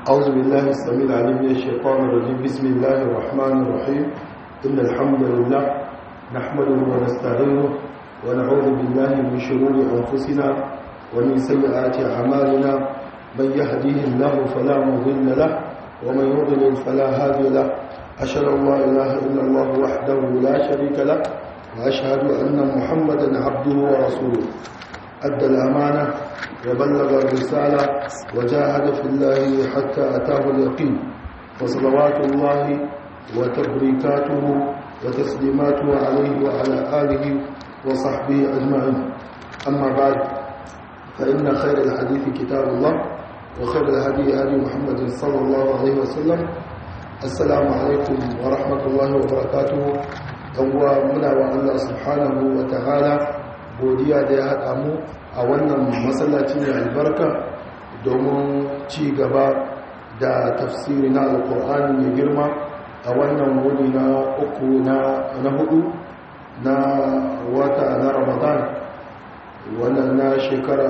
أعوذ بالله السميع العليم من الشيطان الرجيم بسم الله الرحمن الرحيم إن الحمد لله نحمده ونستعينه ونعوذ بالله من شرور أنفسنا ومن سيئات أعمالنا من يهديه الله فلا مضل له ومن يضلل فلا هادي له أشهد أن لا إله إلا الله وحده لا شريك له وأشهد أن محمدا عبده ورسوله أدى الأمانة وبلغ الرسالة وجاهد في الله حتى أتاه اليقين وصلوات الله وتبريكاته وتسليماته عليه وعلى آله وصحبه أجمعين أما بعد فإن خير الحديث كتاب الله وخير الهدي هدي محمد صلى الله عليه وسلم السلام عليكم ورحمة الله وبركاته أولا منا الله سبحانه وتعالى godiya da ya haɗa mu a wannan masallaci mai albarka domin ci gaba da tafsiri na alkur'ani mai girma a wannan wuni na uku na hudu na wata na ramadan wannan na shekara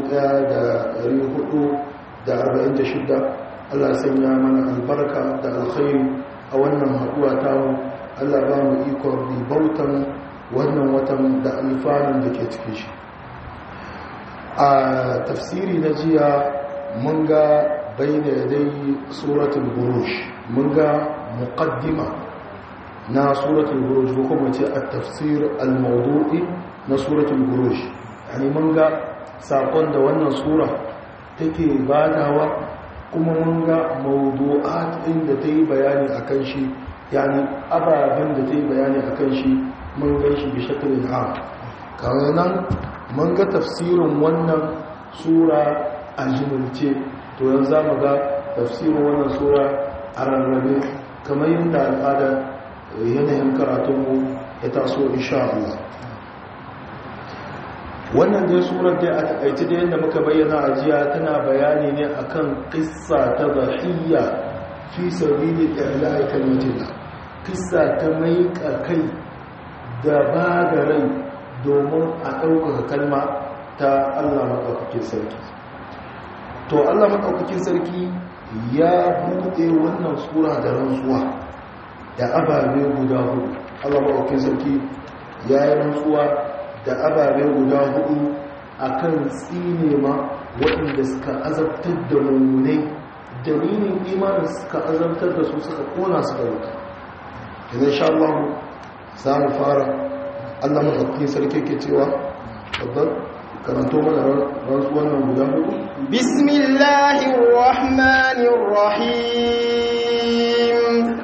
1446 allah sanya mana albarka da alkhairi a wannan haɗuwa tamu allah ba mu ikon ribautan wannan watan da alfanun da ke cikin shi a tafsiri na jiya mun ga bayyana dai suratul burush mun ga muqaddima na suratul burush ko kuma ce a tafsir al-mawdu'i na suratul burush yani mun ga sakon da wannan sura take badawa kuma mun ga mawdu'at inda ta yi bayani akan shi yani ababen da ta yi bayani akan shi mun gan shi bi shakalin am kawai nan mun ga tafsirin wannan sura a jimilce to yanzu za mu ga tafsirin wannan sura a rarrabe kamar yadda al'ada yanayin karatunmu ya taso insha Allah wannan dai surar dai a takaice da yadda muka bayyana a jiya tana bayani ne akan kissa ta zahiyya fi sabili ilahi kalmatillah kissa ta mai kai da ba da rai domin a ɗaukaka kalma ta Allah maɗaukakin sarki to Allah maɗaukakin sarki ya buɗe wannan tsura da rantsuwa da ababe guda hudu Allah maɗaukakin sarki ya yi rantsuwa da ababe guda hudu a kan tsinema waɗanda suka azabtar da mummunai dalilin imanin suka azabtar da su suka kona suka wuta idan sha Allah za mu fara allah maɗauki sarki ke cewa babban karanto mana rantsuwan nan guda hudu bismillahirrahmanirrahim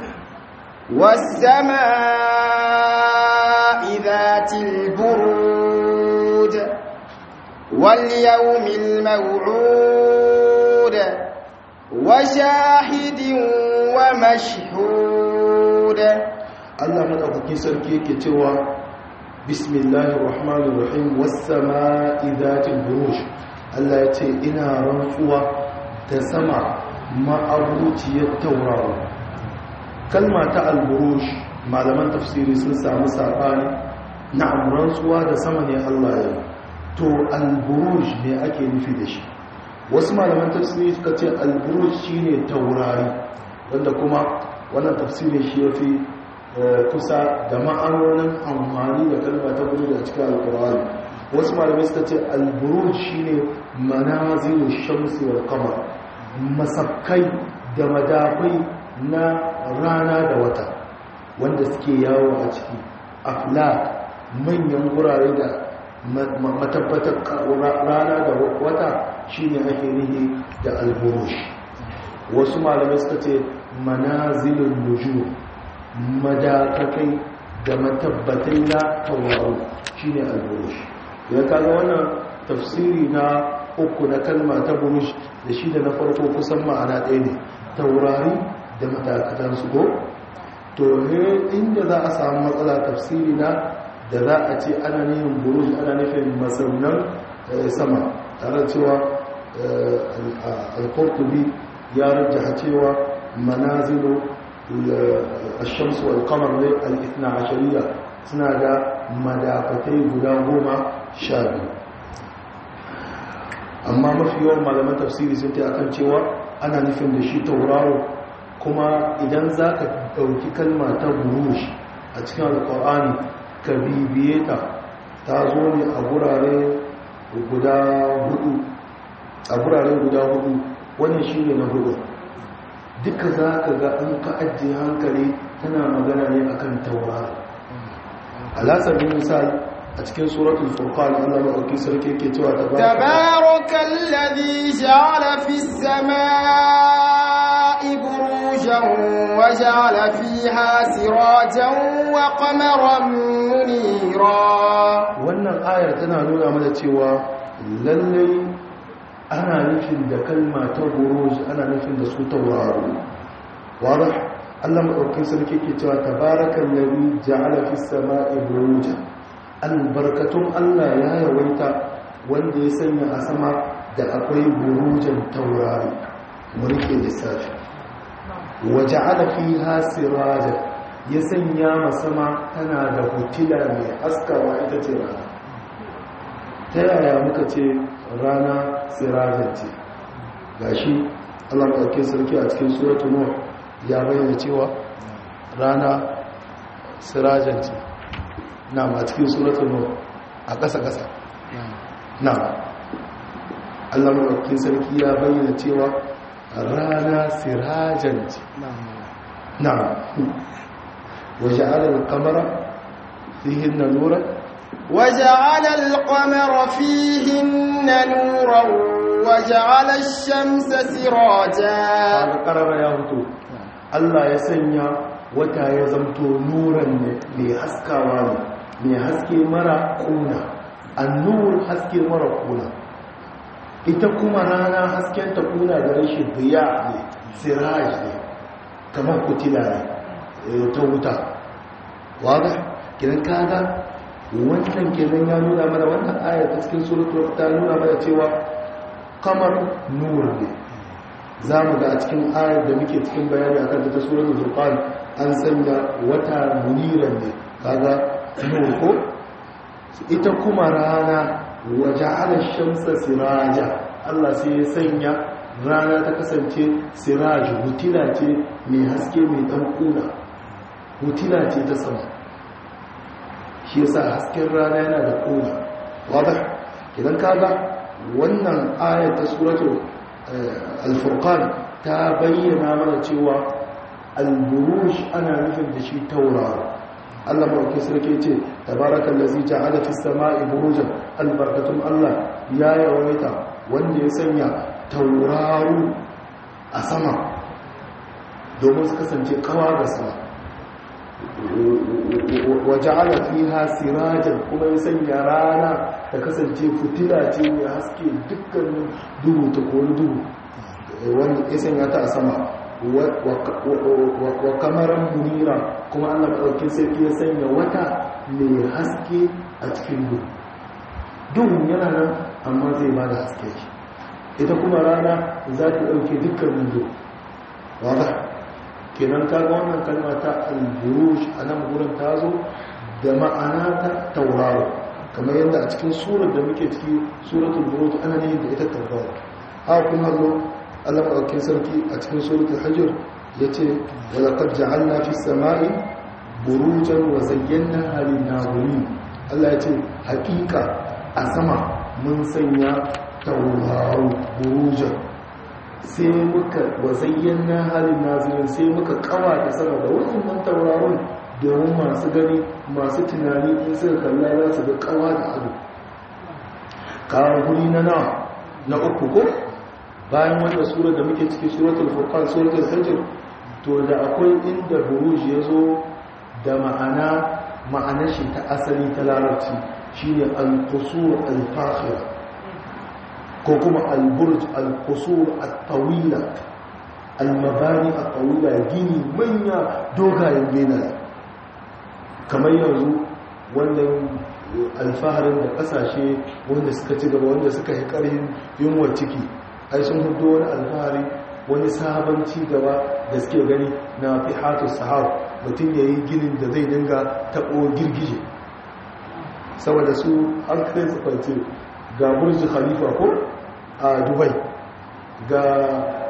والسماء ذات البرود واليوم الموعود وشاهد ومشهود Allah madaukakin sarki yake cewa bismillahir rahmanir rahim was samaa'i dhatil buruj Allah ya ce ina rantsuwa da sama ma'abuciyar tauraro kalma ta al-buruj malaman tafsiri sun samu sabani na'am rantsuwa da sama ne Allah ya to al-buruj ne ake nufi da shi wasu malaman tafsiri suka ce al-buruj shine taurari wanda kuma wannan tafsirin shi yafi kusa da ma'anonin amfani da kalma ta gudu da cikin alkur'ani wasu malamai suka ce alburuj shine manazilu shamsi wal qamar masakkai da madafai na rana da wata wanda suke yawo a ciki aflak manyan gurare da matabbatar rana da wata shine ake nihi da alburuj wasu malamai suka ce manazilun nujum madakakai da matabbatai na tauraro shi ne alburush ya kaga wannan tafsiri na uku na kalma ta burush da shi da na farko kusan ma'ana ɗaya ne taurari da madakatan su ko to ne inda za a samu matsala tafsiri na da za a ce ana nihin burush ana nufin masaunan sama tare cewa al-qurtubi ya rajjaha cewa manazilu الشمس والقمر الاثنى عشرية suna da madafatai guda goma sha biyu amma mafi yawan malaman tafsiri sun ta akan cewa ana nufin da shi tauraro kuma idan za ka ɗauki kalma ta burush a cikin alƙur'ani ka bibiye ta ta zo ne a gurare guda hudu a gurare guda hudu wannan shi ne na hudu duka za ka ga an ka ajiye hankali tana magana ne akan tauraro alasar bin misali a cikin suratul furqan Allah madauki sarki yake cewa tabarakal ladhi ja'ala fis samaa'i burujan wa ja'ala fiha sirajan wa qamaran munira wannan ayar tana nuna mana cewa lallai ana nufin da kalma ta buruj ana nufin da su tauraro wadah Allah madauki sarki yake cewa tabarakal ladhi ja'ala fis samaa'i burujan albarkatun Allah ya yawaita wanda ya sanya a sama da akwai burujan taurari mulkin lissafi waje alafi hasiraja ya sanya masama tana da hutila mai askawa ita ce rana ta yaya muka ce rana sirajan ce gashi Allah ɗauke sarki a cikin suratu nuh ya bayyana cewa rana sirajan ce na ma cikin suratun nur a ƙasa-ƙasa na allah maɗaukin sarki ya bayyana cewa rana sirajan ce na waje alal kamara fihin na nura وجعل القمر فيهن نورا وجعل الشمس سراجا قرر يا هتو الله يسنيا wata ya zamto nuran ne mai haskawa ne mai haske mara kuna annur haske mara kuna ita kuma rana hasken ta kuna da rashin biya ne siraj ne kamar kutila ne ta wuta wada kiran kaga wannan kenan ya nuna mana wannan ayar ta cikin suratul ta nuna mana cewa kamar nur ne za mu ga a cikin ayar da muke cikin bayani akan ta suratul furqan an sanya wata muniran ne kaga nur ko ita kuma rana waje ala shamsa siraja Allah sai ya sanya rana ta kasance siraj hutila ce mai haske mai dan kuna hutila ce ta sama shi yasa hasken rana yana da kuna wadah idan kaga wannan ayar ta suratul al-furqan ta bayyana mana cewa al-burush ana nufin da shi tauraro Allah mawaki sarki ce tabarakan lazi ja'ala fis sama'i burujan albarkatun Allah ya yawaita wanda ya sanya tauraro a sama domin su kasance kawa ga sama wa ja'ala fiha sirajan kuma ya sanya rana ta kasance fitila ce mai haske dukkanin duhu ta kori duhu wanda ya sanya ta a sama wa kamaran munira kuma allah maɗaukin sarki ya sanya wata mai haske a cikin duhu duhun yana nan amma zai ba da haske shi ita kuma rana za ta ɗauke dukkanin duhu wata kenan kaga wannan kalma ta al-buruj a nan gurin ta zo da ma'ana ta tauraro kamar yadda a cikin surar da muke ciki suratul buruj ana ne da ita tauraro haka kuma zo Allah maɗaukin sarki a cikin suratul hajjir ya ce wa laqad ja'alna fis sama'i burujan wa zayyana halin nazirin Allah ya ce hakika a sama mun sanya tauraro burujan sai muka wa zayyana halin nazirin sai muka kawa da sama da wannan tauraron domin masu gani masu tunani in suka kalla za su ga kawa da ado kawo guri na nawa na uku ko bayan wanda sura da muke ciki suratul furqan suratul hajj to da akwai inda buruj ya zo da ma'ana ma'anar shi ta asali ta larabci shine al-qusur al-fakhira ko kuma al-burj al-qusur at-tawila al-mabani at-tawila gini manya dogayen benaye kamar yanzu wannan alfaharin da kasashe wanda suka ci gaba wanda suka yi karhin yunwa ciki ai sun hudu wani alfahari wani sabon ci gaba da suke gani na fi hatu sahab mutum ya yi ginin da zai dinga taɓo girgije saboda su an kai su kwanci ga burji khalifa ko a dubai ga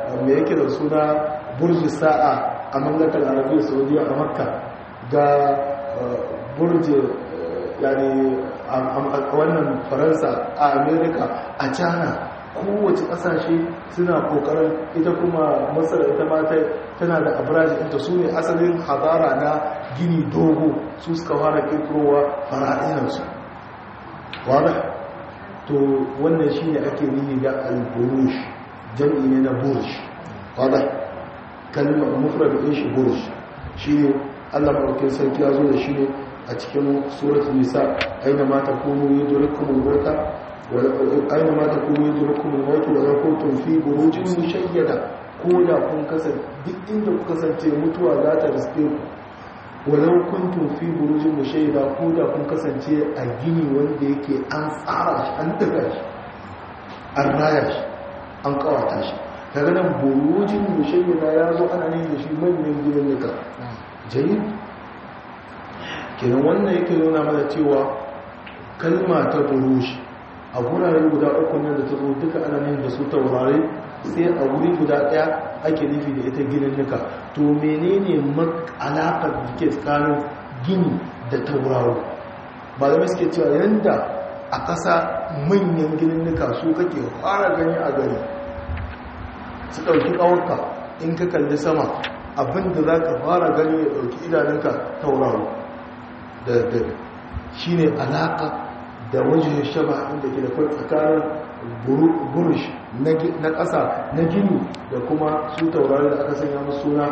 me yake da suna burji sa'a a mamlakar arabiya saudiya a makka ga burji yani a wannan faransa a amerika a china kowace kasashe suna kokarin ita kuma masar ita mata tana da abraji inta su ne asalin hazara na gini dogo su suka fara kirkirowa fara'inarsu wadda to wannan shi ne ake nihi da al-burush jam'i ne na burush wadda kalmar mufrad din shi burush shi ne allah maɗaukin sarki ya zo da shi ne a cikin surat nisa aina ma takunu yudrikum al-mauta wa aina ma takunu yudrikum al-maut wa law kuntum fi burujin mushayyada ko da kun kasance duk inda ku kasance mutuwa za ta riske ku walau kuntum fi burujin mushayyada ko da kun kasance a gini wanda yake an tsara shi an daga shi an raya shi an kawata shi daga nan burujin mushayyada ya zo ana ne da shi manyan gidan nika jayi kenan wannan yake nuna mana cewa kalma ta burushi a gurare guda uku ne da ta zo duka ana ne da su taurare sai a wuri guda daya ake nufi da ita ginin nika to menene alaƙar da ke tsakanin gini da tauraro ba da suke cewa yadda a ƙasa manyan ginin nika su kake fara gani a gari su ɗauki ƙawarka in ka kalli sama abinda za ka fara gani ya ɗauki idanunka tauraro da daddare shi ne alaƙa da wajen shaba inda ke da kwai tsakanin burush na ƙasa na gini da kuma su taurari da aka sanya musu suna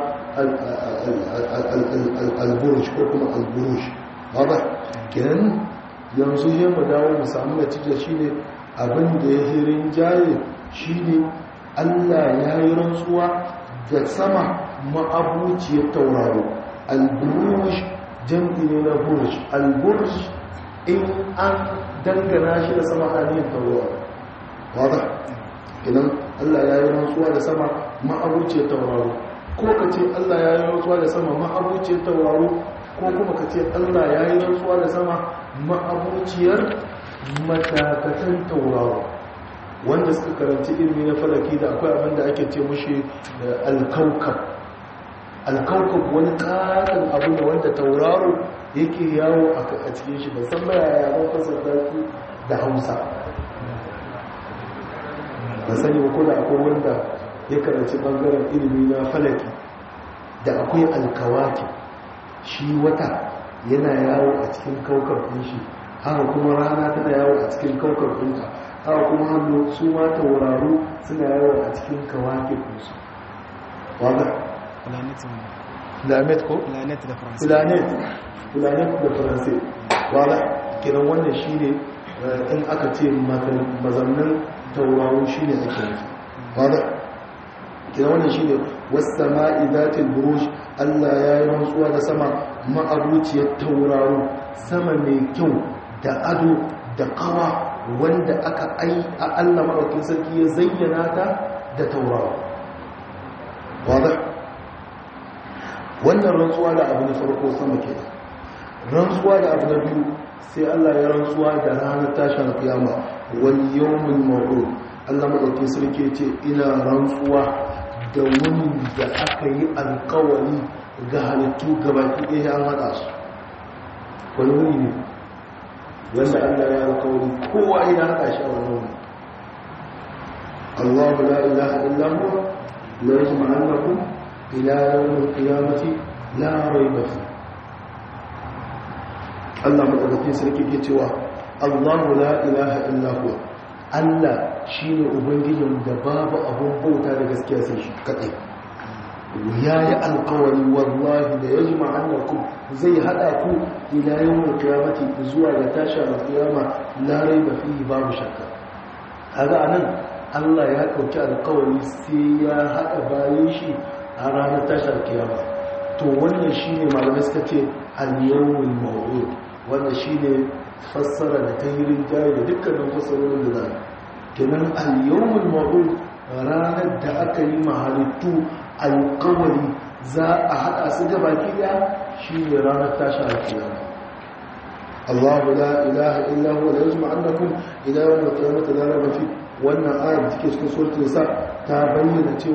al-burush ko kuma al-burush ba kenan yanzu yi mu dawo mu samu natija shine abin da ya hirin jaye shine Allah ya yi rantsuwa da sama ma'abuciyar tauraro al-burush jam'i ne na burush al-burush in an dangana shi da sama hannun tauraro wadda idan Allah ya yi rantsuwa da sama ma'abuciyar tauraro ko ka ce Allah ya yi rantsuwa da sama ma'abuciyar tauraro ko kuma ka ce Allah ya yi rantsuwa da sama ma'abuciyar matakatan tauraro wanda suka karanci ilmi na falaki da akwai abin da ake ce mushi alkaukab alkaukab wani katon abu da wanda tauraro yake yawo a cikin shi ban san baya ya ban fasar da hausa ba sani ba ko da akwai wanda ya karanci bangaren ilimi na falaki da akwai alkawaki shi wata yana yawo a cikin kaukar ɗin shi haka kuma rana tana yawo a cikin kaukar ɗinta haka kuma hannu su ma tauraro suna yawo a cikin kawaki ɗinsu wadda planet ko? planet da faransa planet planet da faransa wadda kiran wannan shi ne in aka ce mazannin tauraro shi ne ake nufi wadda kira wannan shi ne wasu ma'idatin burush allah ya yi rantsuwa da sama ma'abuciyar tauraro sama mai kyau da ado da kawa wanda aka ai a allah maɗaukin sarki ya zayyana ta da tauraro wadda wannan rantsuwa da abu na farko sama ke rantsuwa da abu na biyu sai allah ya rantsuwa da ranar tashin kiyama wani yawon ma'ul allah maɗauki sarki ce ina rantsuwa da wani da aka yi alkawari ga halittu gabaki ɗaya an haɗa su wani wuni ne wanda allah ya alkawari kowa ina haɗa shi a wani wuni allahu la ilaha illahu la yajma annakum ila yawmin qiyamati la rayba fi allah maɗauki sarki ke cewa allahu la ilaha illahu Allah shi ne Ubangijin da babu abun bauta da gaskiya sai shi kaɗai. Ya yi alkawari wallahi da ya ji ma'annarku zai haɗa ku ila yawon kiyamati zuwa da tashi a kiyama larai ba fi babu shakka. Kaga a nan Allah ya ɗauki alkawari sai ya haɗa bayan shi a ranar tashi a kiyama. To wannan shi ne malamai suka ce al-yawon ma'ud wanda shi ne fassara da ta yi rinjaye da dukkanin fassarorin da za kenan al-yawmul ma'ud ranar da aka yi mahalittu alkawari za a haɗa su gaba kiya shi ne ranar tashi alkiyama Allahu la ilaha illa huwa la yajma annakum ila yawm al-qiyamati la rayba fi wannan ayat take cikin suratul nisa ta bayyana cewa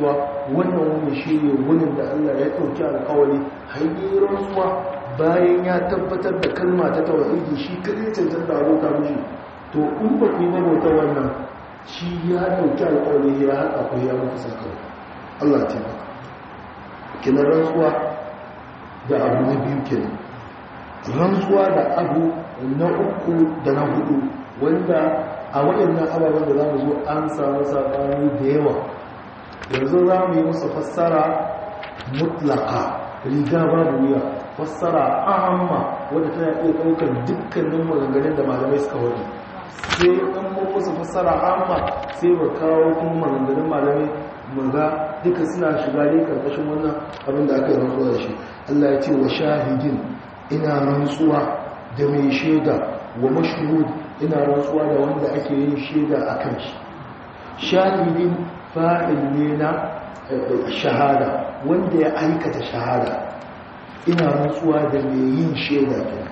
wannan wani shi ne wunin da Allah ya ɗauki alƙawari hayyar rantsuwa bayan ya tabbatar da kalma ta tawhidi shi kadai cancanta abota mishi to in ba ku yi mabauta wannan shi ya ɗauki alƙawari ya haɗa ku ya muku sakamako Allah ta ba kina rantsuwa da abu na biyu kenan rantsuwa da abu na uku da na hudu wanda a waɗannan ababen da za mu zo an samu saɓani da yawa yanzu za mu yi musu fassara mutlaka riga babu wuya fassara ahamma wadda tana iya ɗaukar dukkanin maganganun da malamai suka wani sai ɗan musu fassara amma sai ba kawo kuma maganganun malamai maga duka suna shiga ne karkashin wannan abin da aka yi rantsuwa da shi Allah ya ce wa shahidin ina rantsuwa da mai shaida wa mashhud ina rantsuwa da wanda ake yin shaida a kan shi shahidin fa'il ne na shahada wanda ya aikata shahada ina rantsuwa da mai yin shaida kenan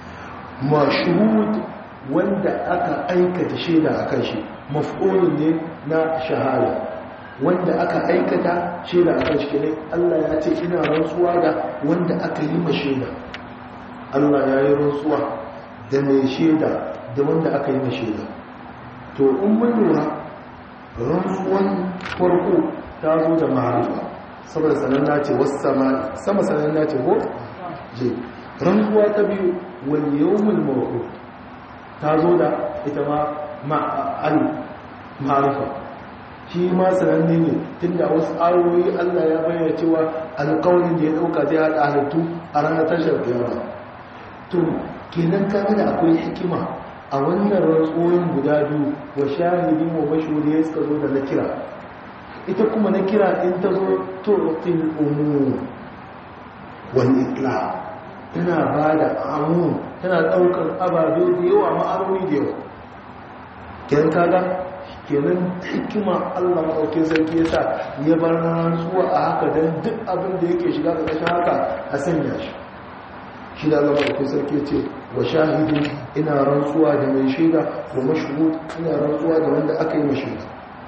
mashhud wanda aka aikata shaida a kan shi maf'ulun ne na shahada wanda aka aikata shaida a kan shi kenan Allah ya ce ina rantsuwa da wanda aka yi ma shaida Allah ya yi rantsuwa da mai shaida da wanda aka yi ma shaida to in mun lura rantsuwan farko ta zo da ma'arifa saboda sananna ce wasu sama sama sananna ce ko je rantsuwa ta biyu wal yawmul mawqut ta zo da ita ma ma'al ma'arifa shi ma sananne ne tunda wasu ayoyi Allah ya bayyana cewa alƙawarin da ya dauka zai hada halittu a ranar tashar kiyama to kenan kaga da akwai hikima a wannan rantsuwoyin guda biyu wa shahidin wa mashhuri ya suka zo da na kira ita kuma na kira in ta zo turqil umum wal itla tana ba da amun tana daukar ababe da yawa ma'aroni da yawa kenan kaga kenan hikima Allah maɗaukin sarki yasa ya bar rantsuwa a haka don duk abin da yake shiga ƙarƙashin haka a sanya shi shi da Allah maɗaukin sarki ce wa shahidin ina rantsuwa da mai shaida wa mashhud ina rantsuwa da wanda aka yi mashaida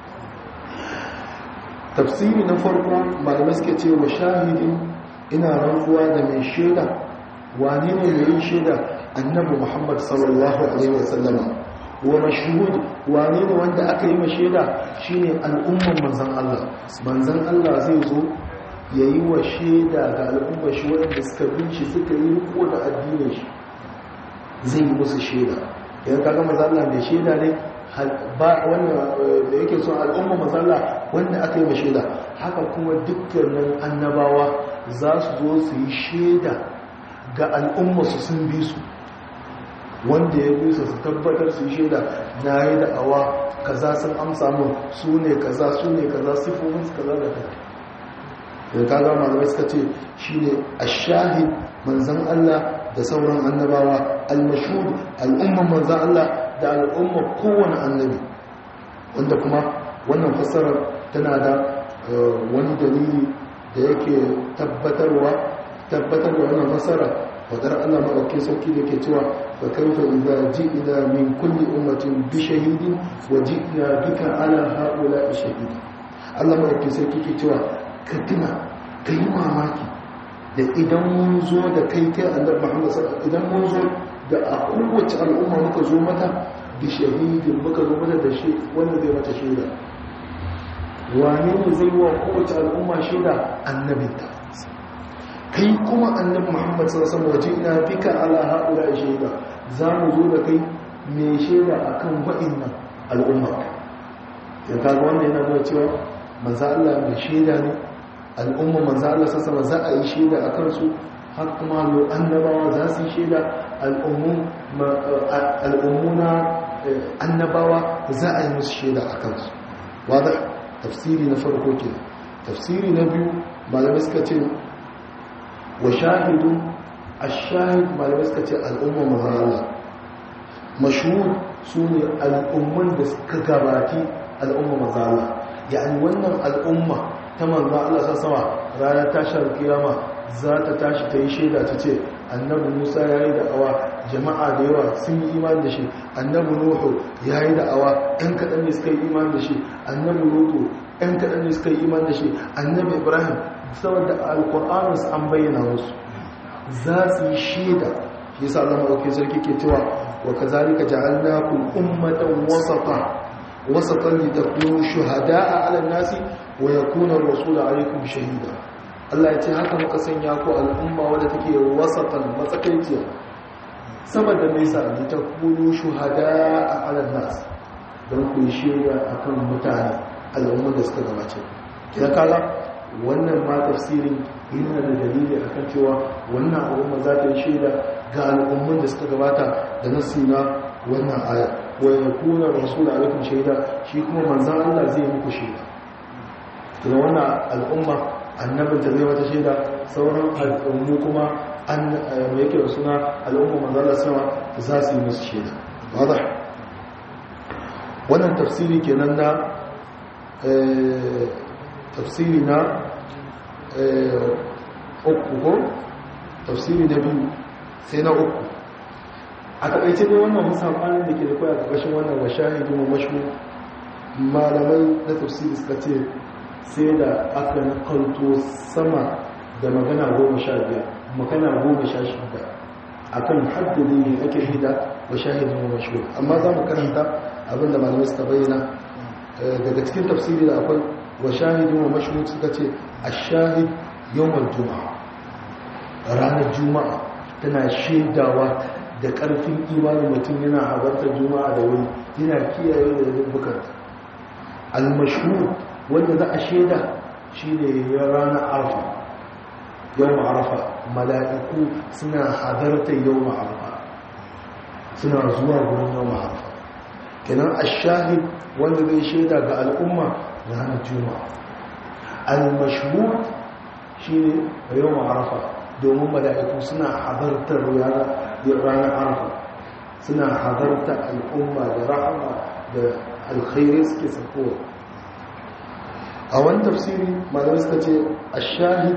tafsiri na farko malamai suke ce wa shahidin ina rantsuwa da mai shaida wane ne mai yin shaida annabi muhammad sallallahu alaihi wasallama wa mashhud wane ne wanda aka yi mashaida shine al'umman manzon Allah manzon Allah zai zo yayi wa shaida ga al'ummar shi wanda suka bin shi suka yi riko da addinin shi zai yi musu shaida idan kaga manzon Allah mai shaida ne ba wanda da yake so al'umma manzon Allah wanda aka yi mashaida haka kuma dukkanin annabawa za su zo su yi shaida ga al'umma su sun bi su wanda ya bisa su tabbatar su shaida na yi da'awa kaza sun amsa mun su ne kaza su ne kaza sifofin su kaza da kaza da kaga malamai suka ce shi ne a shahid manzan Allah da sauran annabawa al-mashhud al'umman manzan Allah da al'umma kowane annabi wanda kuma wannan fassarar tana da wani dalili da yake tabbatarwa tabbatar da wannan fassara wadar Allah maɗauki sauki da ke cewa fa kaifa idza ji'na min kulli ummatin bi shahidin wa ji'na bika ala haula shahid Allah maɗauki sauki ke cewa ka tuna kai mamaki da idan mun zo da kai kai annabi Muhammad sallallahu idan mun zo da a kowace al'umma muka zo mata bi shahidin muka zo mata da shi wanda zai mata shaida wane ne zai wa kowace al'umma shaida annabinta kai kuma annabi muhammad sallallahu alaihi wasallam ina bika ala haula shaida zamu zo da kai me shaida akan wa'annan al'umma ya kaga wannan yana nuna cewa manzo Allah mai shaida ne al'umma manzo Allah sallallahu alaihi za a yi shaida akan su har kuma lo annabawa za su yi shaida al'ummun al'ummuna annabawa za a yi musu shaida akan su wada tafsiri na farko kenan tafsiri na biyu malamai suka ce wa shahidu ashahid malamai suka ce al'umma mazala mashhur su ne al'umman da suka gabati al'umma mazala yani wannan al'umma ta manzo Allah sama ranar tashar kiyama za ta tashi ta yi shaida ta ce annabi Musa ya yi da'awa jama'a da yawa sun yi imani da shi annabi Nuhu ya yi da'awa ɗan kaɗan ne suka yi imani da shi annabi Lutu ɗan kaɗan ne suka yi iman da shi annabi ibrahim saboda alƙur'anus an bayyana musu za su yi shaida shi yasa Allah madaukakin sarki ke cewa wa kazalika ja'alnakum ummatan wasata wasatan litakunu shuhada'a 'ala an-nasi wa yakuna ar-rasulu 'alaykum shahida Allah ya ce haka muka sanya ku al'umma wadda take wasatan matsakaiciya saboda me yasa litakunu shuhada'a 'ala an-nas don ku yi shaida akan mutane al'umman da suka gabace kina kala wannan ma tafsirin yana da dalili akan cewa wannan al'umma za ta yi shaida ga al'umman da suka gabata da nasu na wannan aya wa yakuna rasul alaikum shaida shi kuma manzon Allah zai yi muku shaida to wannan al'umma annabin ta zai wata shaida sauran al'ummu kuma an me yake da suna al'umma manzon Allah sama za su yi musu shaida wadah wannan tafsiri kenan na tafsiri na uku ko tafsiri na biyu sai na uku a takaice dai wannan musammanin da ke da kwaya ƙarƙashin wannan wa shahidu wa mashu malamai na tafsiri suka ce sai da aka nakalto sama da magana goma sha biyar magana goma sha shida a kan haddadi ne ake hida wa shahidu wa mashu amma za mu karanta abinda malamai suka bayyana daga cikin tafsiri da akwai wa shahidu wa mashu suka ce a shahid yawon juma'a ranar juma'a tana shaidawa da ƙarfin imanin mutum yana habartar juma'a da wuri yana kiyaye da rubbukanta almashhur wanda za a shaida shine ya ranar arfa yawon arfa mala'iku suna hadartar yawon arfa suna zuwa wurin yawon arfa kenan ashahid wanda zai shaida ga al'umma ranar juma'a al-mashhur shine yawon arfa domin mala'iku suna hadartar ranar arfa suna hadartar al'umma da rahama da alkhairai suke sakowa a wani tafsiri malamai suka ce ashahid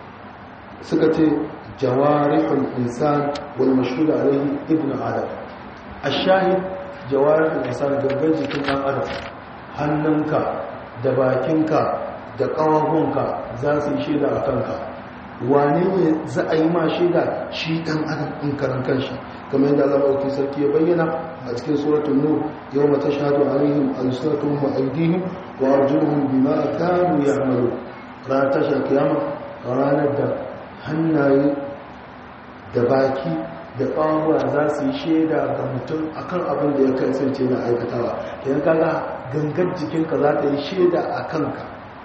suka ce jawarihul insan wal mashhur alaihi ibn adam ashahid jawarihul insan gangan jikin dan adam hannunka da bakinka da ƙawahunka za su yi shaida a kanka wane ne za a yi ma shaida shi ɗan adam in karan kanshi kamar yadda Allah maɗauki sarki ya bayyana a cikin suratun nur yau mata shahadu alaihim al-suratun wa aidihim wa arjuluhum bima kanu ya'malu ranar tashar kiyama ranar da hannaye da baki da ƙawawa za su yi shaida ga mutum akan abin da ya kasance na aikatawa idan kaga gangar jikinka za ta yi shaida a kanka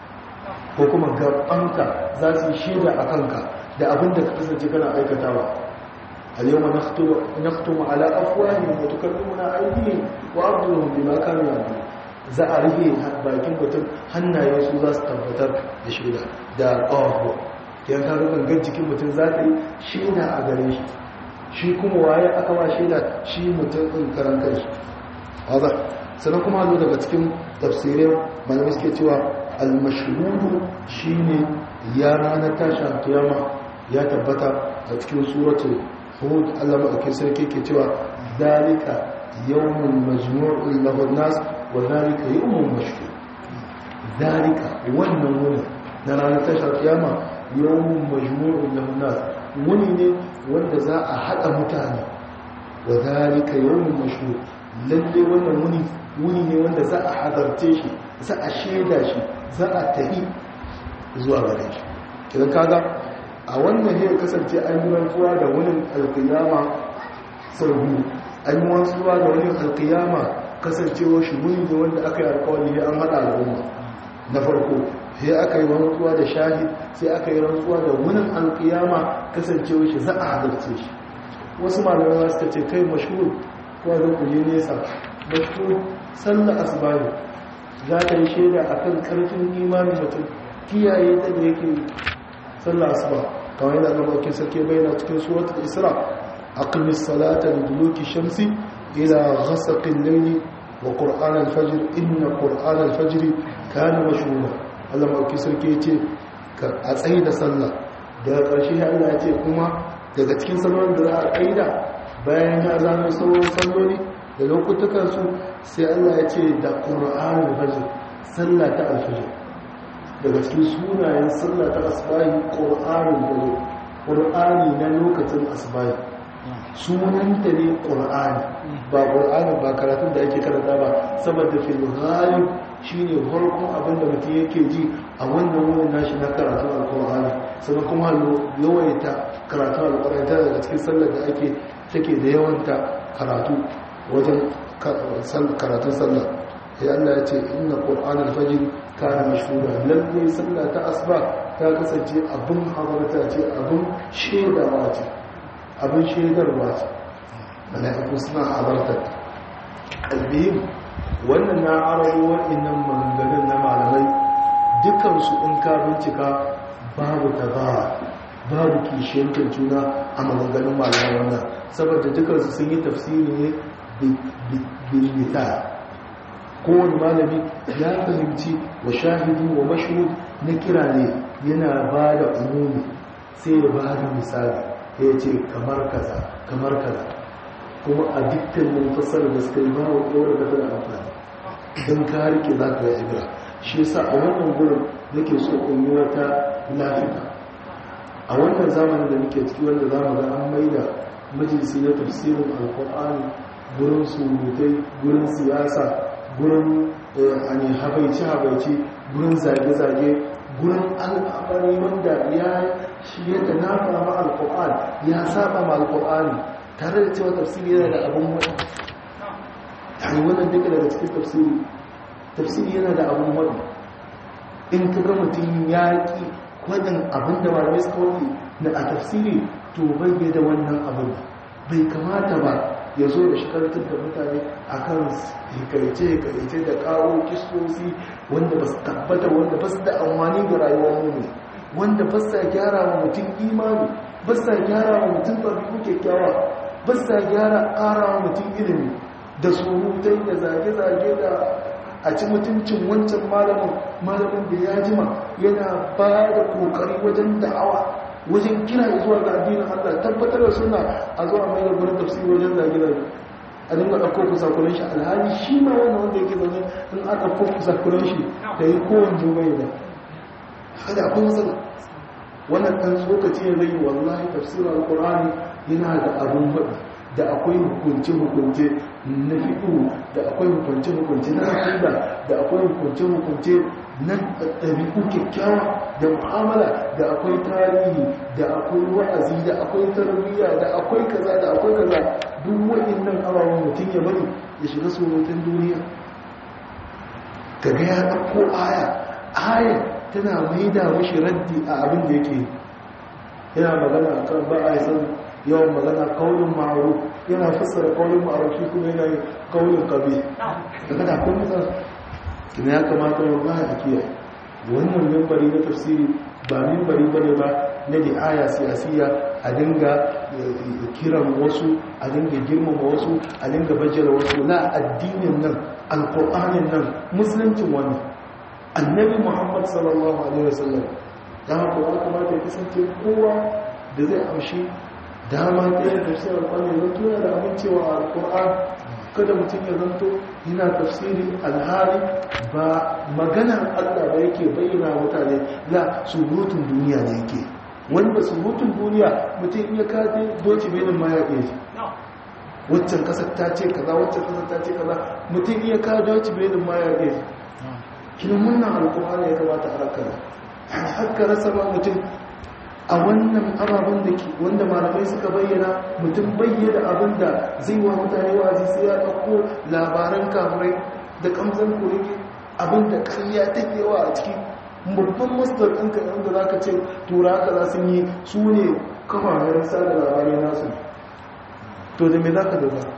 ko kuma gabanka za su yi shaida a kanka da abin da ka kasance kana aikatawa al-yawma nakhtumu ala afwahihim wa tukallimuna aydihim wa arjuluhum bima kanu ya'malun za a rufe bakin mutum hannaye su za su tabbatar da shaida da ƙawahu yan ka gangan jikin mutum za ta yi shaida a gare shi shi kuma waye aka ba shaida shi mutum ɗin karan kanshi haza sannan kuma zo daga cikin tafsirai malamai suke cewa almashhudu shine ya ranar tashi kiyama ya tabbata a cikin suratu hud Allah madaukakin sarki ke cewa dalika yawmun majmu'un lahu nas wa dalika yawmun mashhud dalika wannan wuni na ranar tashi kiyama yawmun majmu'un lahu nas wuni ne wanda za a hada mutane wa dalika yawmun mashhud lalle wannan wuni wuni ne wanda za a hadarce shi za a shaida shi za a tafi zuwa gare shi kidan kaga a wannan ne kasance an yi rantsuwa da wani alkiyama sau biyu an yi rantsuwa da wani alkiyama kasancewa shi wuni ne wanda aka yi alkawari ne an haɗa al'umma na farko sai aka yi rantsuwa da shahid sai aka yi rantsuwa da wani alkiyama kasancewa shi za a halarce shi wasu malamai suka ce kai mashhur ko da ku je nesa mashhur sallar asbani za ka yi shaida a kan ƙarfin imanin mutum kiyaye ta da yake sallah asuba kawai yana zama wakil sarki bayyana cikin suratul isra aqimis salata li duluki shamsi ila ghasaqil layli wa qur'an al-fajr inna qur'an al-fajr kana mashhura Allah wakil sarki yace ka a tsayi da sallah daga ƙarshe Allah ya ce kuma daga cikin sallolin da za a kaida bayan ya zama sauran salloli da lokutukan su sai Allah ya ce da qur'an al-fajr sallah ta al-fajr daga cikin sunayen sallah ta asbahi qur'anin dare qur'ani na lokacin asbahi sunanta ne qur'ani ba qur'ani ba karatun da ake karanta ba saboda fil ghalib shine farkon abin da mutum yake ji a wannan wurin nashi na karatun alqur'ani sannan kuma yawaita karatun alqur'ani ta daga cikin sallar da ake take da yawanta karatu wajen karatun sallah ya Allah ya ce inna qur'an al-fajr kana mashhura lalle sallah ta asba ta kasance abin habarta ce abin shedawa ce abin shedarwa ce mala'iku suna habarta albihim wannan na arabu wa'annan maganganun na malamai dukansu in ka bincika babu tabara babu kishiyantar juna a maganganun malamai wannan saboda dukansu sun yi tafsiri ne bilmita kowane malami ya fahimci wa shahidi wa mashhud na kira ne yana ba da umumi sai ya ba da misali ya ce kamar kaza kamar kaza kuma a dukkanin fasar da suka yi ba wa ɗora da tana amfani don ka rike za ka yi ibra shi yasa a wannan gurin nake so in yi wata lafiya a wannan zamanin da muke ciki wanda za mu ga an maida majalisi na tafsirin alkur'ani gurin surutai gurin siyasa gurin ani habaici-habaici gurin zage-zage gurin al'amari wanda ya shi yadda na fama alkur'an ya saba ma alkur'ani tare da cewa tafsiri yana da abin wani yani wannan duka daga cikin tafsiri tafsiri yana da abin wani in ka ga mutum ya ƙi waɗin abin da malamai suka wani na a tafsiri to bai da wannan abin bai kamata ba ya zo da shikartar da mutane a kan hikaice-hikaice da kawo kistosi wanda ba su tabbata wanda ba su da amfani ga rayuwar mu wanda ba sa gyara wa mutum imani ba sa gyara wa mutum ɗabi'u kyakkyawa ba sa gyara ƙara wa mutum ilimi da surutai da zage-zage da a ci mutuncin wancan malamin malamin da ya jima yana ba da kokari wajen da'awa wajen kira zuwa ga addinin Allah tabbatar da suna a zuwa mai da gurin tafsiri wajen zage-zage a dinga ɗauko kusakuren shi alhali shi ma wannan wanda yake zaune in aka ɗauko kusakuren shi da yi kowane jubai da haka akwai matsala wannan ɗan tsokaci ya zai wallahi tafsirin alkur'ani yana da abun faɗi da akwai hukunce-hukunce na fiɗo da akwai hukunce-hukunce na aƙida da akwai hukunce-hukunce na ɗabi'u kyakkyawa da mu'amala da akwai tarihi da akwai wa'azi da akwai tarbiyya da akwai kaza da akwai kaza duk waɗannan ababen mutum ya bari ya shiga surutun duniya kaga ya ɗauko aya aya tana maida mashi raddi a abin da yake yana magana kan ba a yi san yawan magana kaunin ma'aruf yana fassara kaunin ma'aruf shi kuma yana yi kaunin kabe daga da kun mutan kina ya kamata wallahi a kiyaye wannan mimbari na tafsiri ba mimbari bane ba na di'aya siyasiya a dinga kiran wasu a dinga girmama wasu a dinga bajjara wasu na addinin nan alkur'anin nan musuluncin wannan annabi muhammad sallallahu alaihi wasallam ya haka ya kamata ya kasance kowa da zai amshi dama ta yin tafsirin alkur'ani zan tuna da amincewa a alkur'an kada mutum ya zanto yana tafsiri alhari ba maganar allah ba yake bayyana mutane la surutun duniya ne yake wanda surutun duniya mutum iya kaje doci benin ma ya ɗaya waccan kasar ta ce kaza waccan kasar ta ce kaza mutum iya kaje doci benin ma ya ɗaya kinan wannan alkur'ani ya kamata a rakara yani haka rasa ma mutum a wannan ababen da ke wanda malamai suka bayyana mutum bayyana abin da zai wa mutane wazi sai ya ɗauko labaran kamurai da kamzan kurege abin da ƙarya ta yawa a ciki babban masdar ɗinka inda za ka ce tura haka za su yi su ne kafafen sada labarai nasu to da me za ka dogara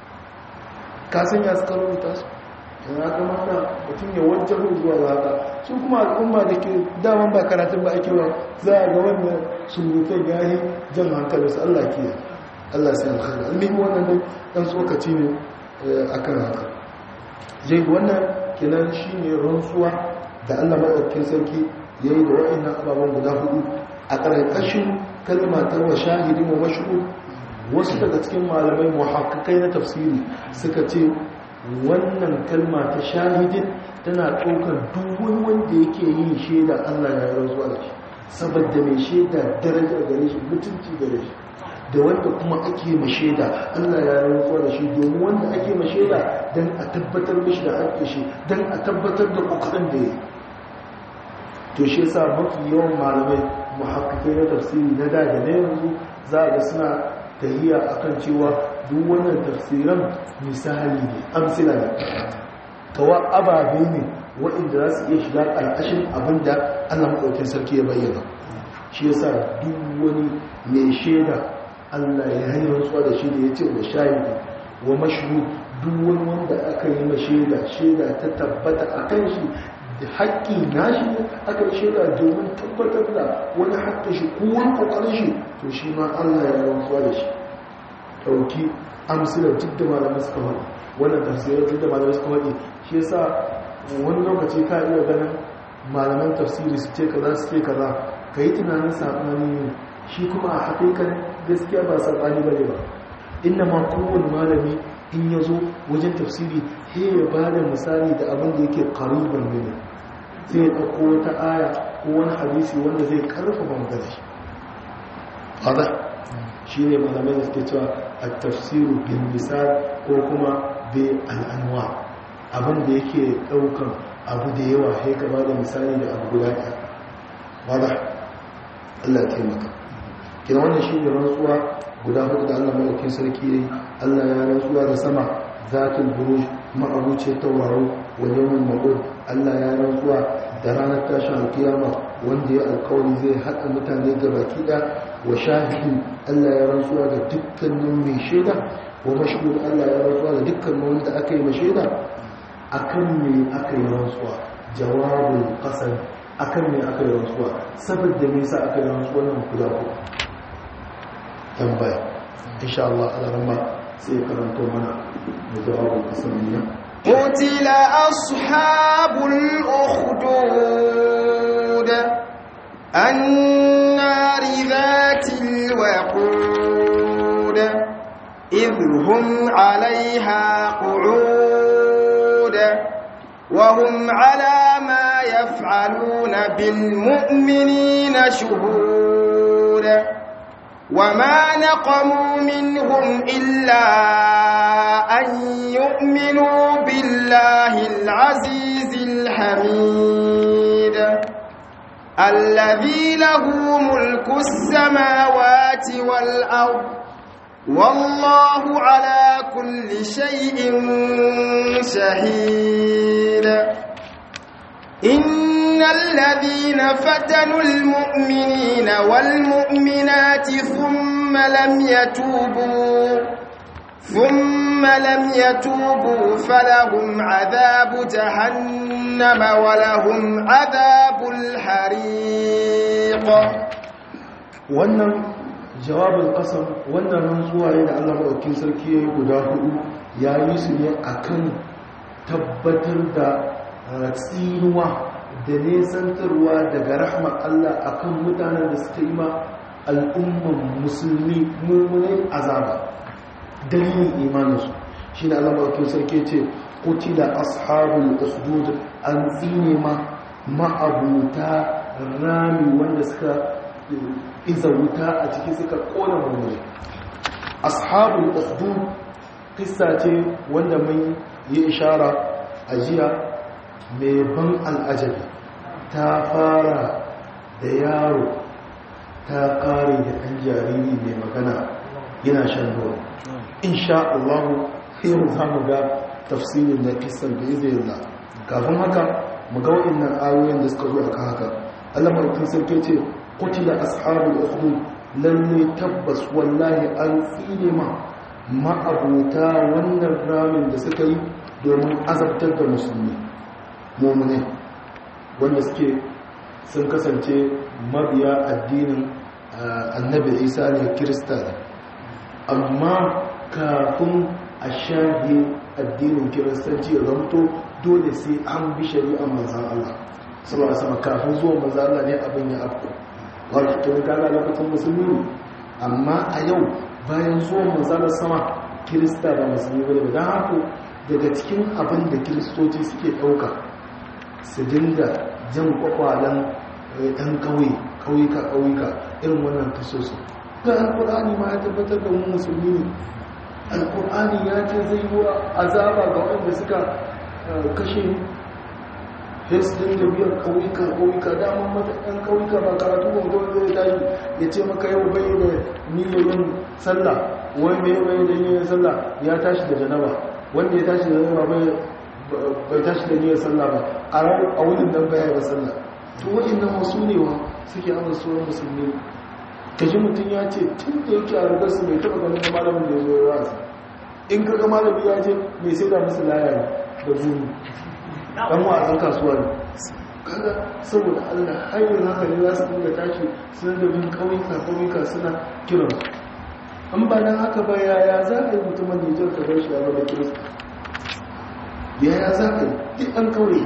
ka san ya suka rubuta su ya kamata mutum ya wajen zuwa ga haka su kuma al'umma da ke daman ba karatun ba ake ba za a ga wannan surutan ya yi jan hankali su Allah ke Allah sai alkhairu almihi wannan ne dan tsokaci ne akan haka jai wannan kenan shine rantsuwa da Allah madaukakin sarki yayi da wa'annan ababen guda hudu a ƙarƙashin kalma ta wa shahidin wa mashhud wasu daga cikin malamai muhakkakai na tafsiri suka ce wannan kalma ta shahidin tana ɗaukar duk wani wanda yake yin shaida Allah ya rantsuwa da shi saboda mai shaida daraja gare shi mutunci gare shi da wanda kuma ake ma shaida Allah ya rantsuwa da shi domin wanda ake ma shaida don a tabbatar mishi da haƙƙi shi don a tabbatar da ƙoƙarin da ya to shi yasa mafi yawan malamai muhakkikai na tafsiri na da da na yanzu za a ga suna tahiya akan cewa duk wannan tafsiran misali ne amsila ne kawa ababe ne waɗanda za su iya shiga ƙarƙashin abin da allah maɗaukin sarki ya bayyana shi yasa duk wani mai shaida allah ya hanyar rantsuwa da shi da ya ce wa shahidu wa mashu duk wani wanda aka yi ma shaida shaida ta tabbata a kan shi da haƙƙi nashi ne aka yi shaida domin tabbatar da wani haƙƙi shi ko wani ƙoƙarin shi to shi ma allah ya rantsuwa da shi ɗauki amsilar duk da malamai suka faɗi wannan tafsirar duk da malamai suka faɗi shi yasa wani lokaci ka iya ganin malaman tafsiri su ce kaza su ce kaza ka yi tunanin saɓani ne shi kuma a haƙiƙan gaskiya ba saɓani ba ne ba inda ma kowane malami in ya zo wajen tafsiri he ya ba da misali da abin da yake ƙariban ne sai ya ɗauko wata aya ko wani hadisi wanda zai ƙarfafa magana shi shi ne malamai da suke cewa a tafsiru bin misal ko kuma bi al'anwa abin da yake daukan abu da yawa sai ka ba da misali da abu guda ɗaya wadda allah ya taimaka kina wannan shi ne rantsuwa guda hudu da allah malakin sarki ya yi allah ya rantsuwa da sama zatul buruj ma'abuce tauraro wa yawon ma'ud allah ya rantsuwa da ranar tashin alkiyama wanda ya alkawari zai haɗa mutane ga baki ɗaya wa shahidin Allah ya rantsuwa da dukkanin mai shaida wa mashhud Allah ya rantsuwa da dukkanin wanda aka yi shaida akan me aka yi rantsuwa jawabul qasam akan me aka yi rantsuwa saboda me yasa aka yi rantsuwa nan kula ko tambaya insha Allah alarma sai karanto mana da jawabul qasam ne قتل أصحاب الأخدود النار ذات الوقود إذ هم عليها قعود وهم على ما يفعلون بالمؤمنين شهود وما نقموا منهم إلا أن يؤمنوا بالله العزيز الحميد الذي له ملك السماوات والأرض والله على كل شيء شهيد إن الذين فتنوا المؤمنين والمؤمنات ثم لم يتوبوا ثم لم يتوبوا فلهم عذاب جهنم ولهم عذاب الحريق wannan jawabin kasar wannan rantsuwa ne da Allah maɗaukin sarki ya yi guda hudu ya yi su ne akan tabbatar da ratsinuwa da nesantarwa daga rahmar Allah akan mutanen da suka yi ma al'umman musulmi mummunai azaba dalilin imaninsu shi ne Allah maɗaukin sarki ce kutila ashabul usdud an tsine ma ma'abuta rami wanda suka iza wuta a ciki suka kona mummuni ashabul ukhdud kissa ce wanda mai yi ishara a jiya mai ban al'ajabi ta fara da yaro ta kare da ɗan jariri mai magana yana shan ruwa insha Allah yau za mu ga tafsirin da kissan da izinin kafin haka mu ga waɗannan ayoyin da suka zo aka haka Allah mai sarki ce kutila ashabul ukhdud lalle tabbas wallahi an tsine ma ma'abuta wannan ramin da suka yi domin azabtar da musulmi mu'mini wanda suke sun kasance mabiya addinin annabi isa ne kirista ne amma kafin a shahi addinin kiristanci ya zamto dole sai an bi shari'ar manzan Allah sallallahu alaihi wasallam kafin zuwa manzan Allah ne abin ya afko wato tun kaga lokacin musulmi ne amma a yau bayan zuwan manzalar sama kirista ba musulmi bane ba don haka daga cikin abin da kiristoci suke ɗauka su dinga jan kwakwalen ɗan ƙauye ƙauyuka ƙauyuka irin wannan tasosu ga alkur'ani ma ya tabbatar da mu musulmi ne alkur'ani ya ce zai yi wa azaba ga wanda suka kashe hesdin da biyar ƙauyuka ƙauyuka damar mata ɗan ƙauyuka ba karatu ba wanda zai tashi ya ce maka yau bai da niyoyin sallah wai mai bai da niyoyin sallah ya tashi da janaba wanda ya tashi da janaba bai tashi da niyyar sallah ba a wurin dan baya ba sallah to waɗannan wasu ne wa suke amsa sunan musulmi kaji mutum ya ce tun da yake a rugar su mai taɓa ganin da malamin da ya zo ya wasa in kaga malami ya ce mai sai da musu laya da buru dan wasan kasuwa ne kaga saboda Allah hanyar haka ne za su dinga tashi suna da bin kauyuka kauyuka suna kiran an ba dan haka ba yaya za ka yi mutumin Nijar ka bar shi a gaba kirista yaya za ka yi duk an kauye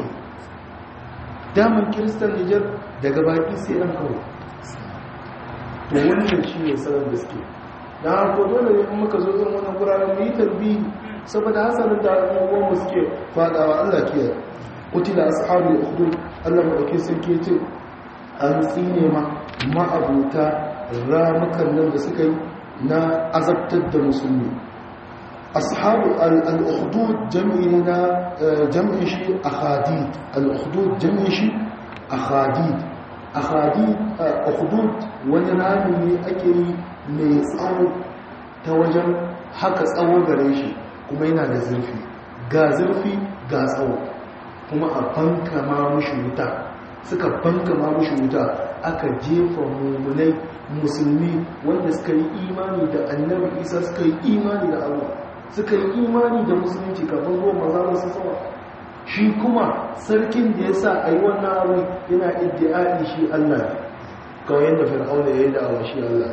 daman kiristan Nijar daga baki sai an kauye to wannan shi ne sanar da suke na harko dole ne kuma ka zo zan wannan guraren mu yi tarbi saboda hasanin da abubuwan mu suke fadawa Allah kiyaye kutila ashabul ukhdud Allah madauke sarki ce an tsine ma ma'abuta ramukan nan da suka yi na azabtar da musulmi ashabu al-ukhdud jam'i na jam'in shi akhadid al-ukhdud jam'in shi akhadid akhadid ukhdud wani rami ne ake yi mai tsawo ta wajen haka tsawo gare shi kuma yana da zurfi ga zurfi ga tsawo kuma a banka ma mushi wuta suka banka ma mushi wuta aka jefa mummunai musulmi wanda suka yi imani da annabi isa suka yi imani da allah suka yi imani da musulunci kafin zuwa maza masu tsawa shi kuma sarkin da ya sa a yi wannan abu yana iddi'ai shi allah ne kawai yadda fir'auna ya yi da'awa shi allah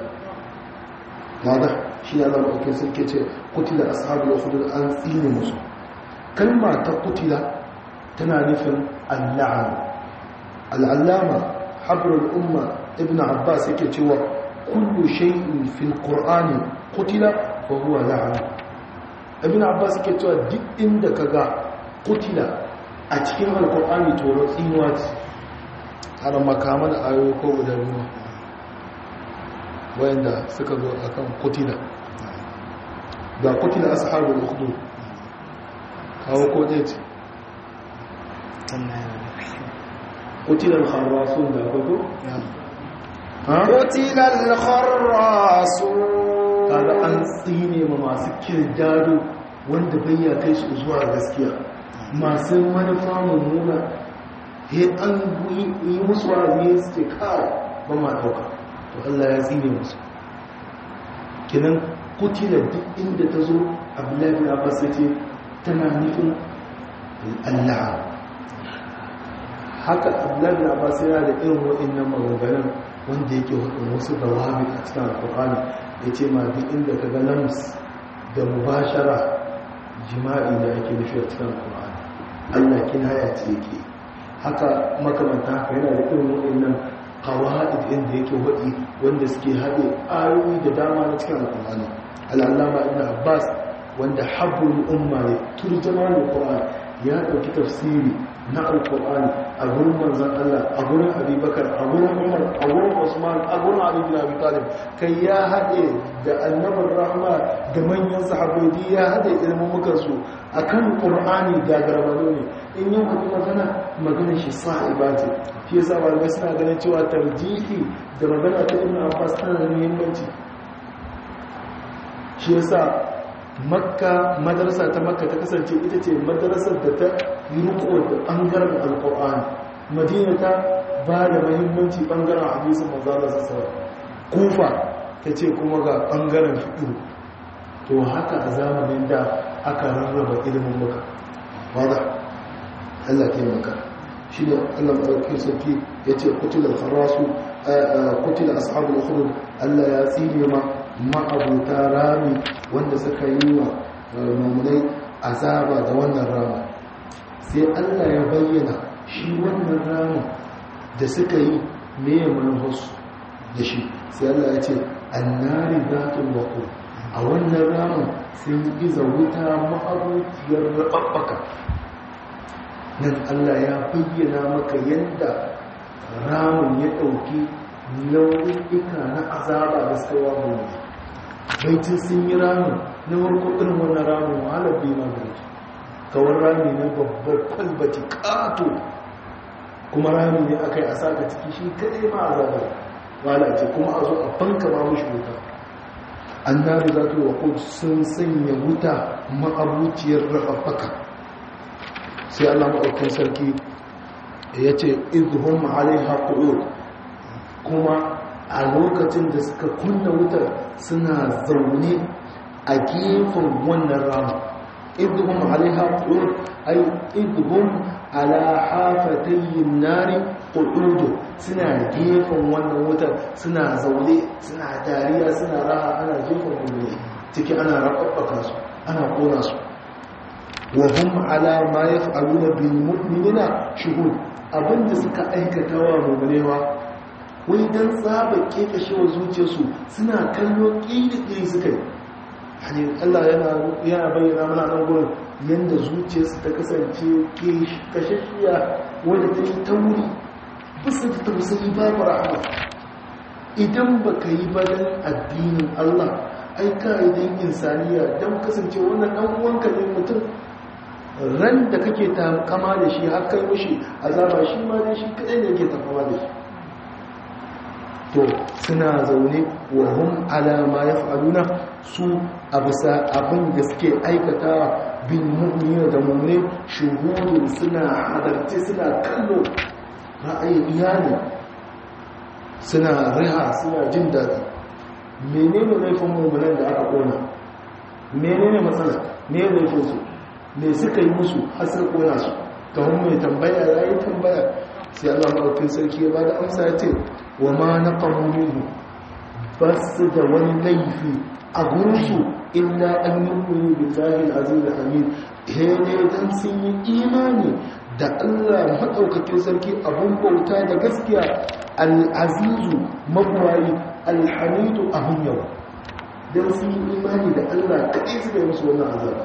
mada shi allah maɗaukin sarki ce kutila ashabu ya hudu an tsine musu kalma ta kutila tana nufin alla'an al'allama habrul umma ibn abbas yake cewa kullu shay'in fil qur'ani qutila fa huwa la'an ibn abbas yake cewa duk inda kaga qutila a cikin alqur'ani to tsinuwa ce har makaman ayoyi ko guda biyu wayanda suka zo akan qutila ga qutila ashabul ukhdud kawo ko dai ce قتل الخراصون ده كده قتل الخراصون kaga an tsine ma masu kirdado wanda bayya kai su zuwa gaskiya masu manufa mummuna he an yi musu wa'azi su ce kai ba ma dauka to Allah ya tsine musu kinan kutila duk inda ta zo abdullahi bin abbas ya ce tana nufin Allah haka abdullahi abbas yana da irin wa'annan maganganun wanda yake hudun wasu dawabi a cikin alkur'ani ya ce ma duk inda ka ga lams da mubashara jima'i da ake nufi a cikin alkur'ani allah kinaya ce yake haka makamanta haka yana da irin wa'annan kawa'id inda yake hudi wanda suke haɗe ayoyi da dama na cikin alkur'ani al'allama ibn abbas wanda habbul umma ne turjama alkur'ani ya ɗauki tafsiri na alkur'ani a gurin manzan Allah a gurin abubakar a gurin umar a gurin usman a gurin ali bin abi talib kai ya haɗe da annabar rahma da manyan sahabbai ya haɗe ilmumukan su akan qur'ani da garbado ne in yau wani magana magana shi sa'iba ce shi yasa malamai suna ganin cewa tarjihi da magana ta ibn abbas tana da muhimmanci shi yasa makka madarasa ta makka ta kasance ita ce madarasar da ta yi riko da ɓangaren alkur'ani madina ta ba da mahimmanci ɓangaren hadisun manzana sassawa kufa ta ce kuma ga ɓangaren fiɗo to haka a zamanin da aka rarraba ilimin maka wadda allah ke maka shi ne allah maɗauki sarki ya ce kutilar harasu kutilar ashabul hudud allah ya tsine ma ma'abuta rami wanda suka yi wa mummunai azaba da wannan rama sai allah ya bayyana shi wannan rama da suka yi meye manufarsu da shi sai allah ya ce annari zatun wako a wannan ramin sun iza wuta ma'abuciyar raɓaɓɓaka nan allah ya bayyana maka yadda ramin ya ɗauki nau'ika na azaba da suka wa mu baitin sun yi ramin na warko irin wannan ramin wahalar bai magana kawar rami ne babbar kwalbati ƙato kuma rami ne aka yi a saka ciki shi kaɗai ma azabar walace kuma a zo a fanka ma mushi wuta an nari za ta yi sun sanya wuta ma'abuciyar rafaffaka sai allah maɗaukin sarki ya ce idhum alaiha qu'ud kuma a lokacin da suka kunna wutar suna zaune a gefen wannan rama idhum alaiha qu'ud ay idhum ala hafatayin nari qu'ud suna gefen wannan wutar suna zaune suna dariya suna raha ana gefen wannan ciki ana rababbaka su ana kona su wa hum ala ma yaf'aluna bil mu'minina shuhud abinda suka aikata wa mu'minewa wai dan tsaba kekashewa zuciyarsu suna kallo kiri suka yi hani Allah yana yana bayyana mana nan gurin yanda zuciyarsu ta kasance kashashiya wanda ta yi tauri bisa ta tausayi babu rahama idan baka yi badan addinin Allah ai ka idan insaniya dan kasance wannan dan uwanka ne mutum ran da kake ta kama da shi har kai mushi azaba shi ma dai shi kadai ne yake ta kama da shi to suna zaune wa hum ala ma yaf'aluna su abisa abin da suke aikata bin mu'mina da mu'mine shuhudun suna hadarci suna kallo ra'ayin iyali suna riha suna jin daɗi menene laifin mu'minan da aka kona menene matsala me laifin su me suka yi musu har sun kona su kamar mai tambaya ya yi tambaya sai Allah maɗaukin sarki ya ba da amsa ya ce wa ma na ƙamuruhu ba su da wani laifi a gurinsu illa an yi kuni billahi aziz da hamid ne dan sun yi imani da Allah maɗaukakin sarki abun bauta da gaskiya al'azizu mabuwayi alhamidu abun yau don sun yi imani da Allah kaɗai su da musu wannan azaba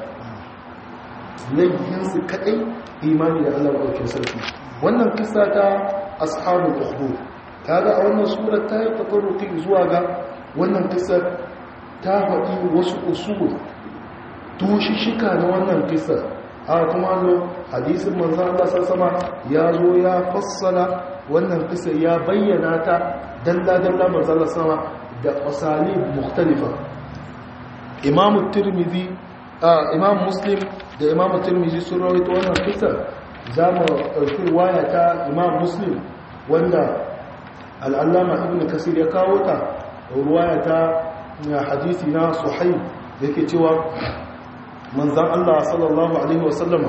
laifinsu kaɗai imani da Allah maɗaukakin sarki wannan kisa ta ashabul ukhdud kaga a wannan sura ta yi tafarruki zuwa ga wannan kisar ta faɗi wasu usul tushishika na wannan kisar a kuma zo hadisin manzan Allah sassama ya zo ya fassala wannan kisar ya bayyana ta dalla-dalla manzan Allah sama da asali mukhtalifa imamu tirmidhi imam muslim da imamu tirmidhi sun rawaito wannan kisar za mu ɗauki waya ta imam muslim wanda al'allama ibn kasir ya kawo ta ruwaya ta hadisi na suhaib da ke cewa manzan Allah sallallahu Alaihi wasallama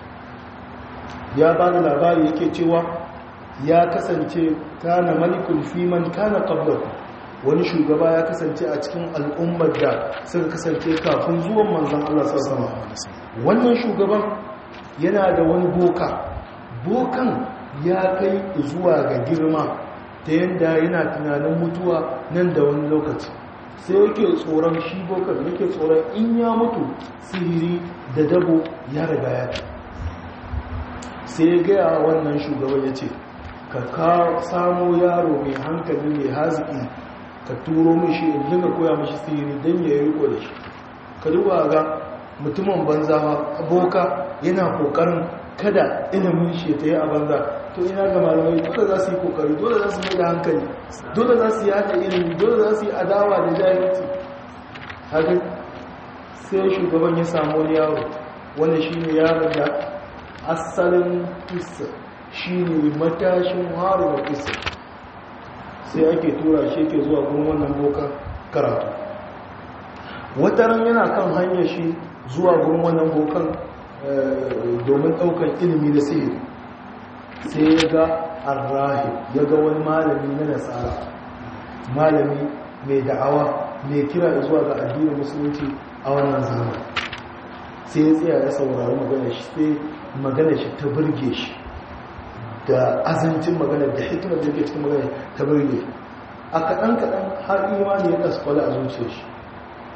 ya ba da labari yake cewa ya kasance kana malikul fiman kana qablahu wani shugaba ya kasance a cikin al'ummar da suka kasance kafin zuwan manzan Allah sallallahu Alaihi wannan shugaban yana da wani boka bokan ya kai zuwa ga girma ta yadda yana tunanin mutuwa nan da wani lokaci sai yake tsoron shi bokar yake tsoron in ya mutu sihiri da dabo ya riga ya ce sai ya gaya wannan shugaban ya ce ka samo yaro mai hankali mai haziki ka turo mishi in dinga koya mishi sihiri don ya yi riko da shi ka duba ga mutumin banza boka yana kokarin kada ilimin shi ta yi a banza to ina ga malamai dole za su yi kokari dole za su mai da hankali dole za su yi haɗa ilimi dole za su yi adawa da jahilci haka sai shugaban ya samu wani yaro wanda shi ne yaron da asalin kisa shi ne matashin harin kisa sai ake tura shi ke zuwa gurin wannan bokan karatu wataran yana kan hanyar shi zuwa gurin wannan bokan domin ɗaukar ilimi da sihiri sai ya ga arrahib ya ga wani malami na nasara malami mai da'awa mai kira zuwa ga addinin musulunci a wannan zaman sai ya tsaya ya saurari magana shi sai magana shi ta burge shi da azancin magana da hikimar da yake cikin magana ta burge a kaɗan-kaɗan har imani ya kaskwala a zuciya shi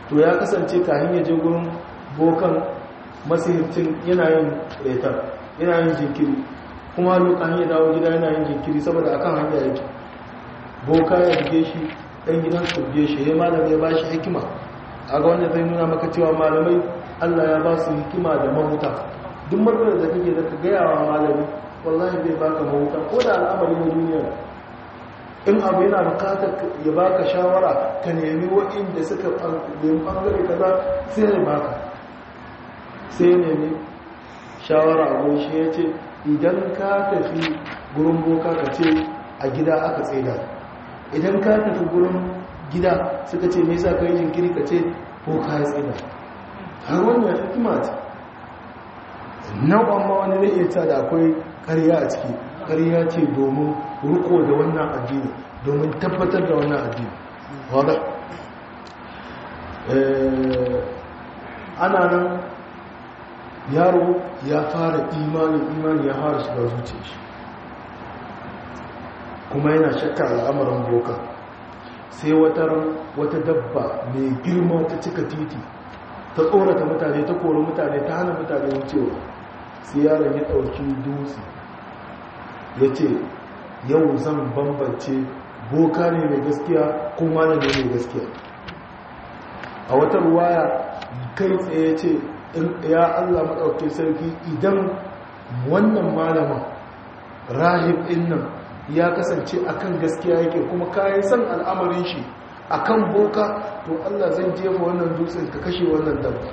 to ya kasance kahin ya je gurin bokan masihircin yana yin retar yana yin jinkiri kuma lokacin ya dawo gida yana yin jinkiri saboda akan hanya yake boka ya buge shi ɗan gidan su buge shi ya malamai ya ba shi hikima a ga wanda zai nuna maka cewa malamai allah ya ba su hikima da mahuta duk matsalar da kake da ka gaya wa malami wallahi bai baka mahuta ko da al'amari na duniya in abu yana bukatar ya baka shawara ka nemi waɗanda suka nemi ɓangare kaza sai ya baka sai ya nemi shawara a shi ya ce idan ka tafi gurin boka ka ce a gida aka tsaida idan ka tafi gurin gida suka ce mai sa ka yi jinkiri ka ce boka ya tsaida har wannan hikima ce nau'an ma wani zai iya da akwai karya a ciki karya ce domin riko da wannan addini domin tabbatar da wannan addini wadda ana nan yaro ya fara imanin imani ya fara shiga zuciya shi kuma yana shakka al'amarin boka sai wata dabba mai girma ta cika titi ta tsorata mutane ta kori mutane ta hana mutane wucewa sai yaron ya ɗauki dutse ya ce yau zan bambance boka ne mai gaskiya kuma ne mai gaskiya a wata ruwaya kai tsaye ce ya allah maɗauki sarki idan wannan malaman rahib ɗin nan ya kasance akan gaskiya yake kuma kayan san al'amarin shi akan boka to allah zan jefa wannan dutsen ka kashe wannan dabba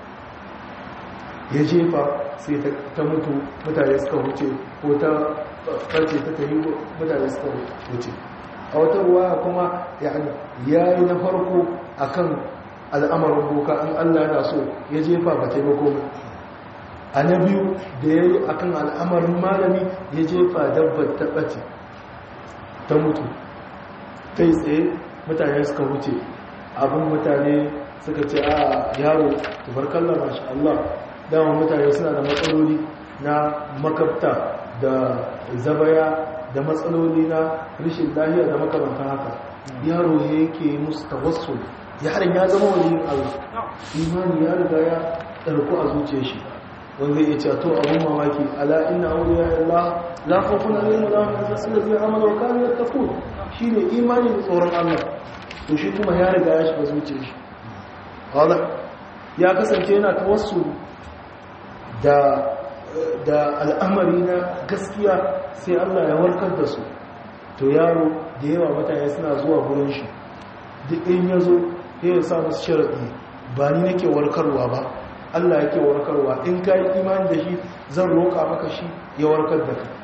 ya jefa sai ta mutu mutane suka wuce ko ta farce ta tayi mutane suka wuce a wata ruwa kuma ya yi na farko akan al'amarin boka an allah yana so ya jefa ba taimako a na biyu da ya yi akan al'amarin malami ya jefa dabbar ta ɓace ta mutu kai tsaye mutane suka wuce abin mutane suka ce a yaro tubarkalla mashi allah dama mutane suna da matsaloli na makabta da zabaya da matsaloli na rashin lahiya da makamantan haka yaro ya yake musu tawassul yaron ya zama wani yin abu imani ya riga ya ɗarku a zuciya shi wanda ya ce to abun mamaki ala inna awliya Allah la khawfun alaihim wa la hum yahzanun allazina amanu wa kanu yattaqun shine imani da tsoron Allah to shi kuma ya riga ya shiga zuciyar shi wala ya kasance yana tawassuli da da al'amari na gaskiya sai Allah ya warkar da su to yaro da yawa mutane suna zuwa gurin shi duk in ya zo ya sa musu sharaɗi ba ni nake warkarwa ba Allah yake warkarwa in ka yi imani da shi zan roƙa maka shi ya warkar da ka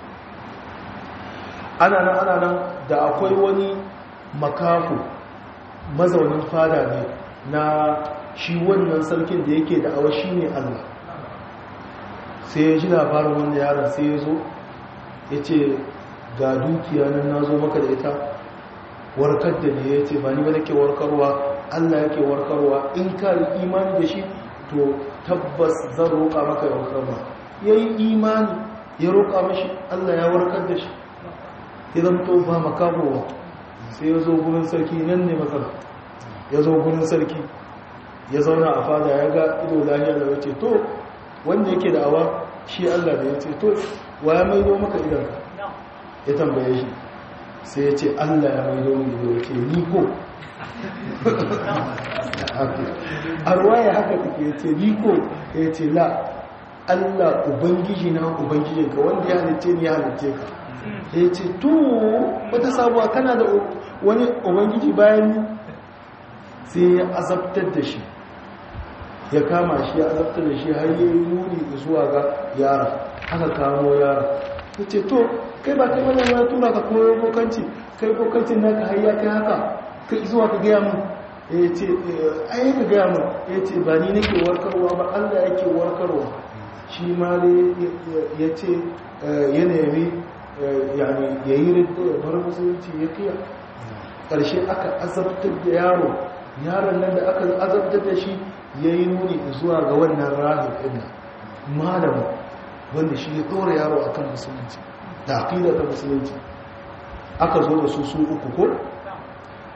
ana nan ana nan da akwai wani makafu mazaunin fada ne na shi wannan sarkin da yake da awa shi ne Allah sai ya ji labarin wanda yaron sai ya zo ya ce ga dukiya nan na zo maka da ita warkar da ne ya ce ba ni ba nake warkarwa Allah yake warkarwa in ka yi imani da shi to tabbas zan roƙa maka ya warkarwa ya yi imani ya roƙa mashi Allah ya warkar da shi ya zamto ba makamowa sai ya zo gurin sarki nan ne matsala ya zo gurin sarki ya zauna a fada ya ga ido lahiya da wace to wanda yake da awa shi Allah da ya ce to wa ya maido maka idanka ya tambaye shi sai ya ce Allah ya maido mu ido ya ce ni ko a ruwaya haka take ya ce ni ko ya ce la Allah ubangiji na ubangijinka wanda ya halitte ni ya halitte ka ya ce to wata sabuwa kana da wani ubangiji bayan ni sai ya azabtar da shi ya kama shi ya azabtar da shi har yi nuni zuwa ga yara aka kamo yara ya ce to kai ba kai wannan ya tura ka koyo bokanci kai bokancin naka har ya kai haka kai zuwa ka gaya mun ya ce ai ka gaya mun ya ce ba ni nake warkarwa ba allah yake warkarwa shi ma ne ya ce ya nemi ya yi rinto ya bar musulunci ya kiya ƙarshe aka azabtar da yaro yaron nan da aka azabtar da shi ya yi nuni zuwa ga wannan rahim ɗin malamu wanda shi ya ɗora yaro a kan musulunci da aƙida ta musulunci aka zo da su su uku ko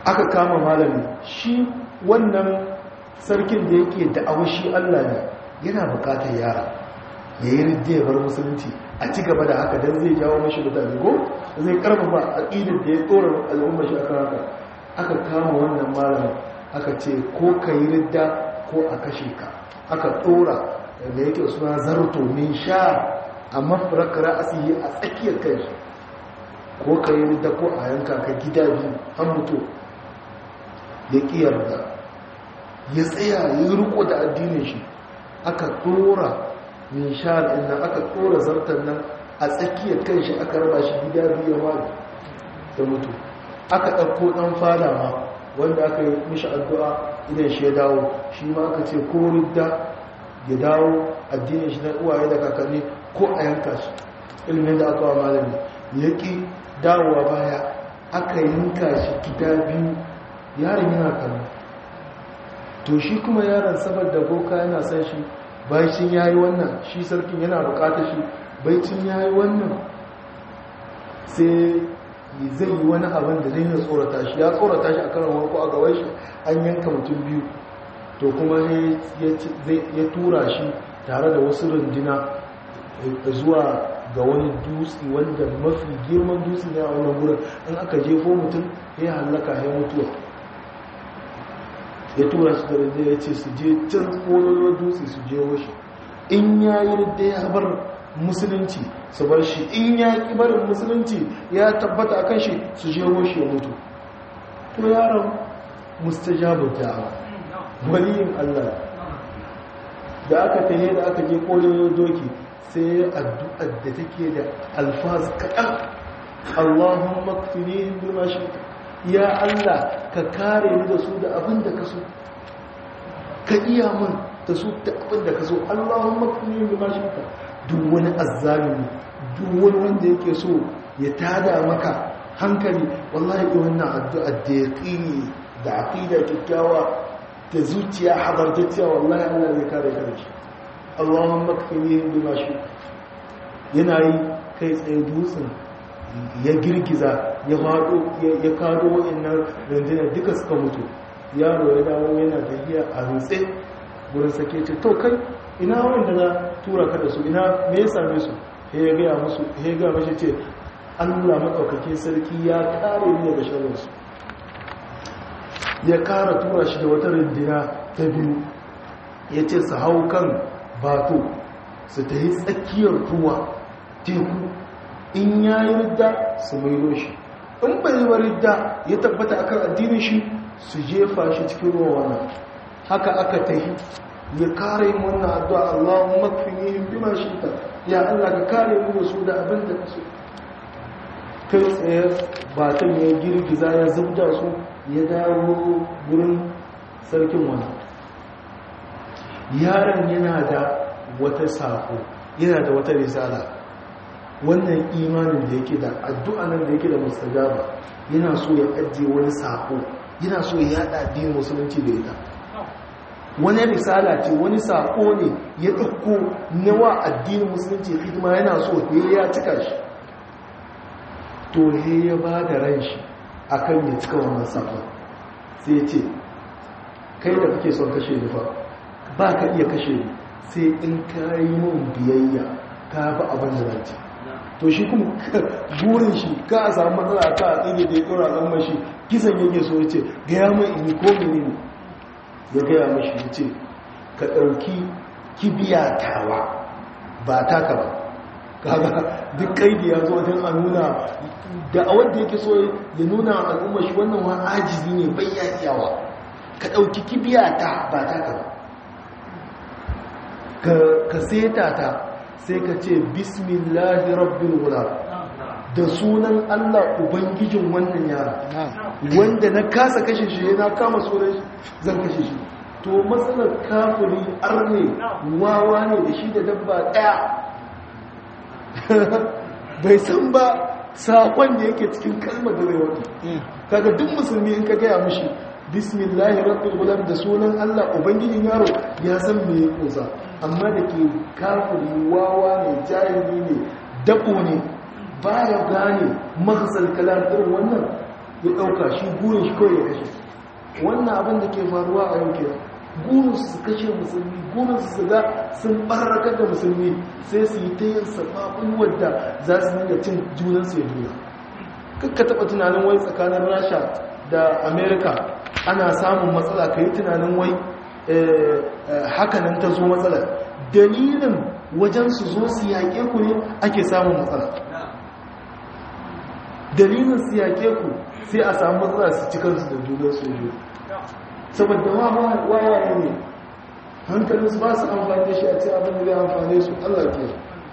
aka kama malami shi wannan sarkin da yake da shi Allah ne yana bukatar yara ya yi ridda ya bar musulunci a ci gaba da haka don zai jawo mashi mutane ko zai karfafa aƙidar da ya tsora al'umma shi aka haka aka kama wannan malamin aka ce ko ka yi ridda ko a kashe ka aka tsora da yake suna zarto min sha a mafarar ra'asihi a tsakiyar kai ko ka yi ridda ko a yanka ka gida biyu an mutu ya ƙiyar da ya tsaya ya yi riko da addinin shi aka tsora min sha nan aka tsora zartar nan a tsakiyar kan shi aka raba shi gida biyu ya da mutu aka ɗauko ɗan fada ma wanda aka yi mishi addu'a idan shi ya dawo shi ma aka ce ko ridda ya dawo addinin shi na uwaye da kakanni ko a yanka shi ilimin da aka wa malami ya ƙi dawowa baya aka yanka shi gida biyu yaron yana kallo to shi kuma yaron saboda boka yana son shi baicin ya yi wannan shi sarkin yana bukatar shi baicin ya yi wannan sai zai yi wani abin da zai tsorata shi ya tsorata shi a kan warko a gawai shi an yanka mutum biyu to kuma ya tura shi tare da wasu rundina zuwa ga wani dutse wanda mafi girman dutse ne a wannan wurin in aka jefo mutum ya hallaka ya mutuwa ya tura su da rundina ya ce su je can tsoron dutse su je shi in ya yi da ya bar musulunci su bar shi in ya ƙi barin musulunci ya tabbata akan shi su je shi ya mutu to yaron mustajabu da'awa waliyin Allah da aka tahe da aka je kolin doki sai addu'ar da take da alfaz kaɗan Allahumma kfinihim bima shi'ta ya Allah ka kare ni da su da abin da ka so ka iya min da su da abin da ka so Allahumma kfinihim bima shi'ta duk wani azzalimi duk wani wanda yake so ya tada maka hankali wallahi ga wannan addu'a da yaqini da aqida kikkiawa da zuciya hadartacciya wallahi Allah zai kare ka da shi Allahumma kfinihim bima shi'ta yana yi kai tsaye dutsen ya girgiza ya faɗo ya kado wa'annan rundunar duka suka mutu yaro ya dawo yana tafiya a rutse wurin sake ce to kai ina wanda na tura ka da su ina me ya same su ya gaya musu ya gaya mashi ce allah maɗaukakin sarki ya kare ni daga sharrinsu ya kara tura shi da wata rundina ta biyu ya ce su hau kan bato su ta yi tsakiyar ruwa teku in ya yi ridda su mailo shi in bai yi ridda ya tabbata akan addinin shi su jefa shi cikin ruwa wannan haka aka ta yi ya kare yin wannan addu'a Allahun makfinihim bima shita ya Allah ka kare mu da su da abin da ka so kai tsaye batan ya girgiza ya zubda su ya dawo gurin sarkin wani yaron yana da wata sako yana da wata risala wannan imanin da yake da addu'a nan da yake da mustajaba yana so ya ajiye wani sako yana so ya yada addinin musulunci da ita wani risala ce wani sako ne ya ɗauko nawa addinin musulunci hidima yana so he ya cika shi to he ya ba da ran shi a kan ya cika wannan sako sai ce kai da kake son kashe nufa ba ka iya kashe ni sai in ka yi mun biyayya ka bi abin da zance to shi kuma burin shi ka a samu matsala ka a tsige da ya ɗora ɗan mashi kisan yake so ya ce gaya mai ini ko mene ne ya gaya mashi ya ce ka ɗauki kibiya tawa ba taka ba kaga duk kaidi ya zo wajen a nuna da a wanda yake so ya nuna al'umma shi wannan wa ajizi ne bai ya iyawa ka ɗauki kibiya ta ba taka ba ka seta ta sai ka ce bismillahi rabbil gulam da sunan Allah ubangijin wannan yara wanda na kasa kashe shi na kama sunan zan kashe shi to matsalar kafiri arne wawa ne da shi da dabba daya bai san ba sakon da yake cikin kalmar da zai wani kaga duk musulmi in ka gaya mushi bismillahi rabbil gulam da sunan Allah ubangijin yaro ya san me ya kusa amma da ke kafiri wawa ne jahili ne dabo ne baya gane mahasal kalam irin wannan ya ɗauka shi burin shi kawai ya kashe wannan abin da ke faruwa a yau kenan gurin su kashe musulmi gurin su ga sun barrakar da musulmi sai su yi ta yin sababin wadda za su dinga cin junansu ya juna kakka taɓa tunanin wai tsakanin rasha da amerika ana samun matsala ka yi tunanin wai hakanan ta zo matsala dalilin wajen su zo su yaƙe ku ne ake samun matsala dalilin su yaƙe ku sai a samu matsala su ci kansu da junan su yi saboda wawaye ne hankalinsu ba su amfani da shi a ce abin da zai amfane su allah ke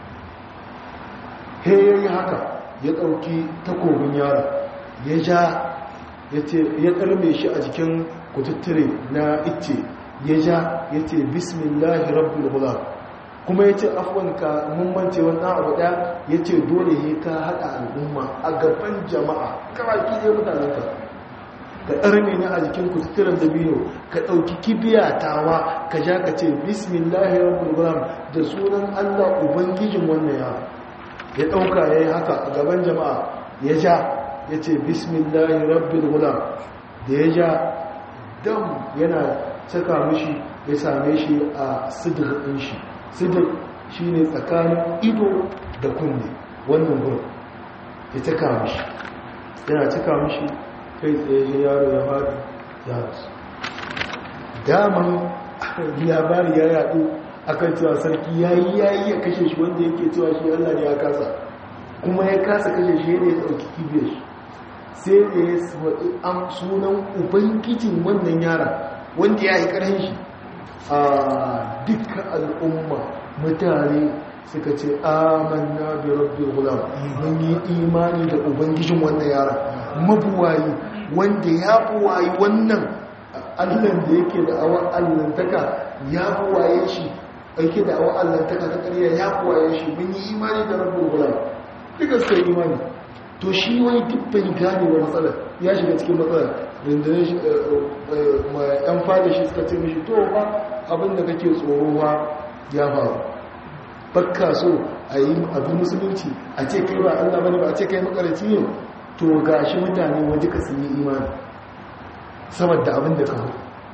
he yayi haka ya ɗauki takobin yara ya ja ya ƙarme shi a jikin kututture na icce ya ja ya ce bismillahi rabbil gulam kuma ya ce afwanka mummance wani abu ɗaya ya ce dole ya ka haɗa al'umma a gaban jama'a kawaki ne mutanenka ka ɗarme ne a jikin kututturen dabino ka ɗauki kibiya tawa ka ja ka ce bismillahi rabbil gulam da sunan allah ubangijin wannan yara ya ɗauka ya yi haka a gaban jama'a ya ja ya ce bismillahi rabbil gulam da ya ja dam yana caka mishi ya same shi a sidir ɗin shi sidir shi ne tsakanin ido da kunne wannan gurin ya caka mishi yana caka mishi kai tsaye yaro ya faɗi ya rasu daman labari ya yaɗu akan cewa sarki ya yi ya yi ya kashe shi wanda yake cewa shi allah ne ya kasa kuma ya kasa kashe shi ne ya ɗauki kibiyar shi sai da ya faɗi sunan ubangijin wannan yara wanda ya yi ƙarhin shi a dukkan al'umma mutane suka ce amanna bi rabbi gulam mun yi imani da ubangijin wannan yara mabuwayi wanda ya buwayi wannan allan da yake da awon allantaka ya buwaye shi aike da awon allantaka ta ƙarya ya buwaye shi mun yi imani da rabbi gulam duka suka yi imani to shi wani dubban gane wa matsalar ya shiga cikin matsalar rundunar yan fada shi suka ce mishi to ba abinda kake tsoro ba ya faru bakka so a yi abin musulunci a ce kai ba allah bane ba a ce kai makaraci ne to ga shi mutane waje ka sun yi imani saboda abin da kawo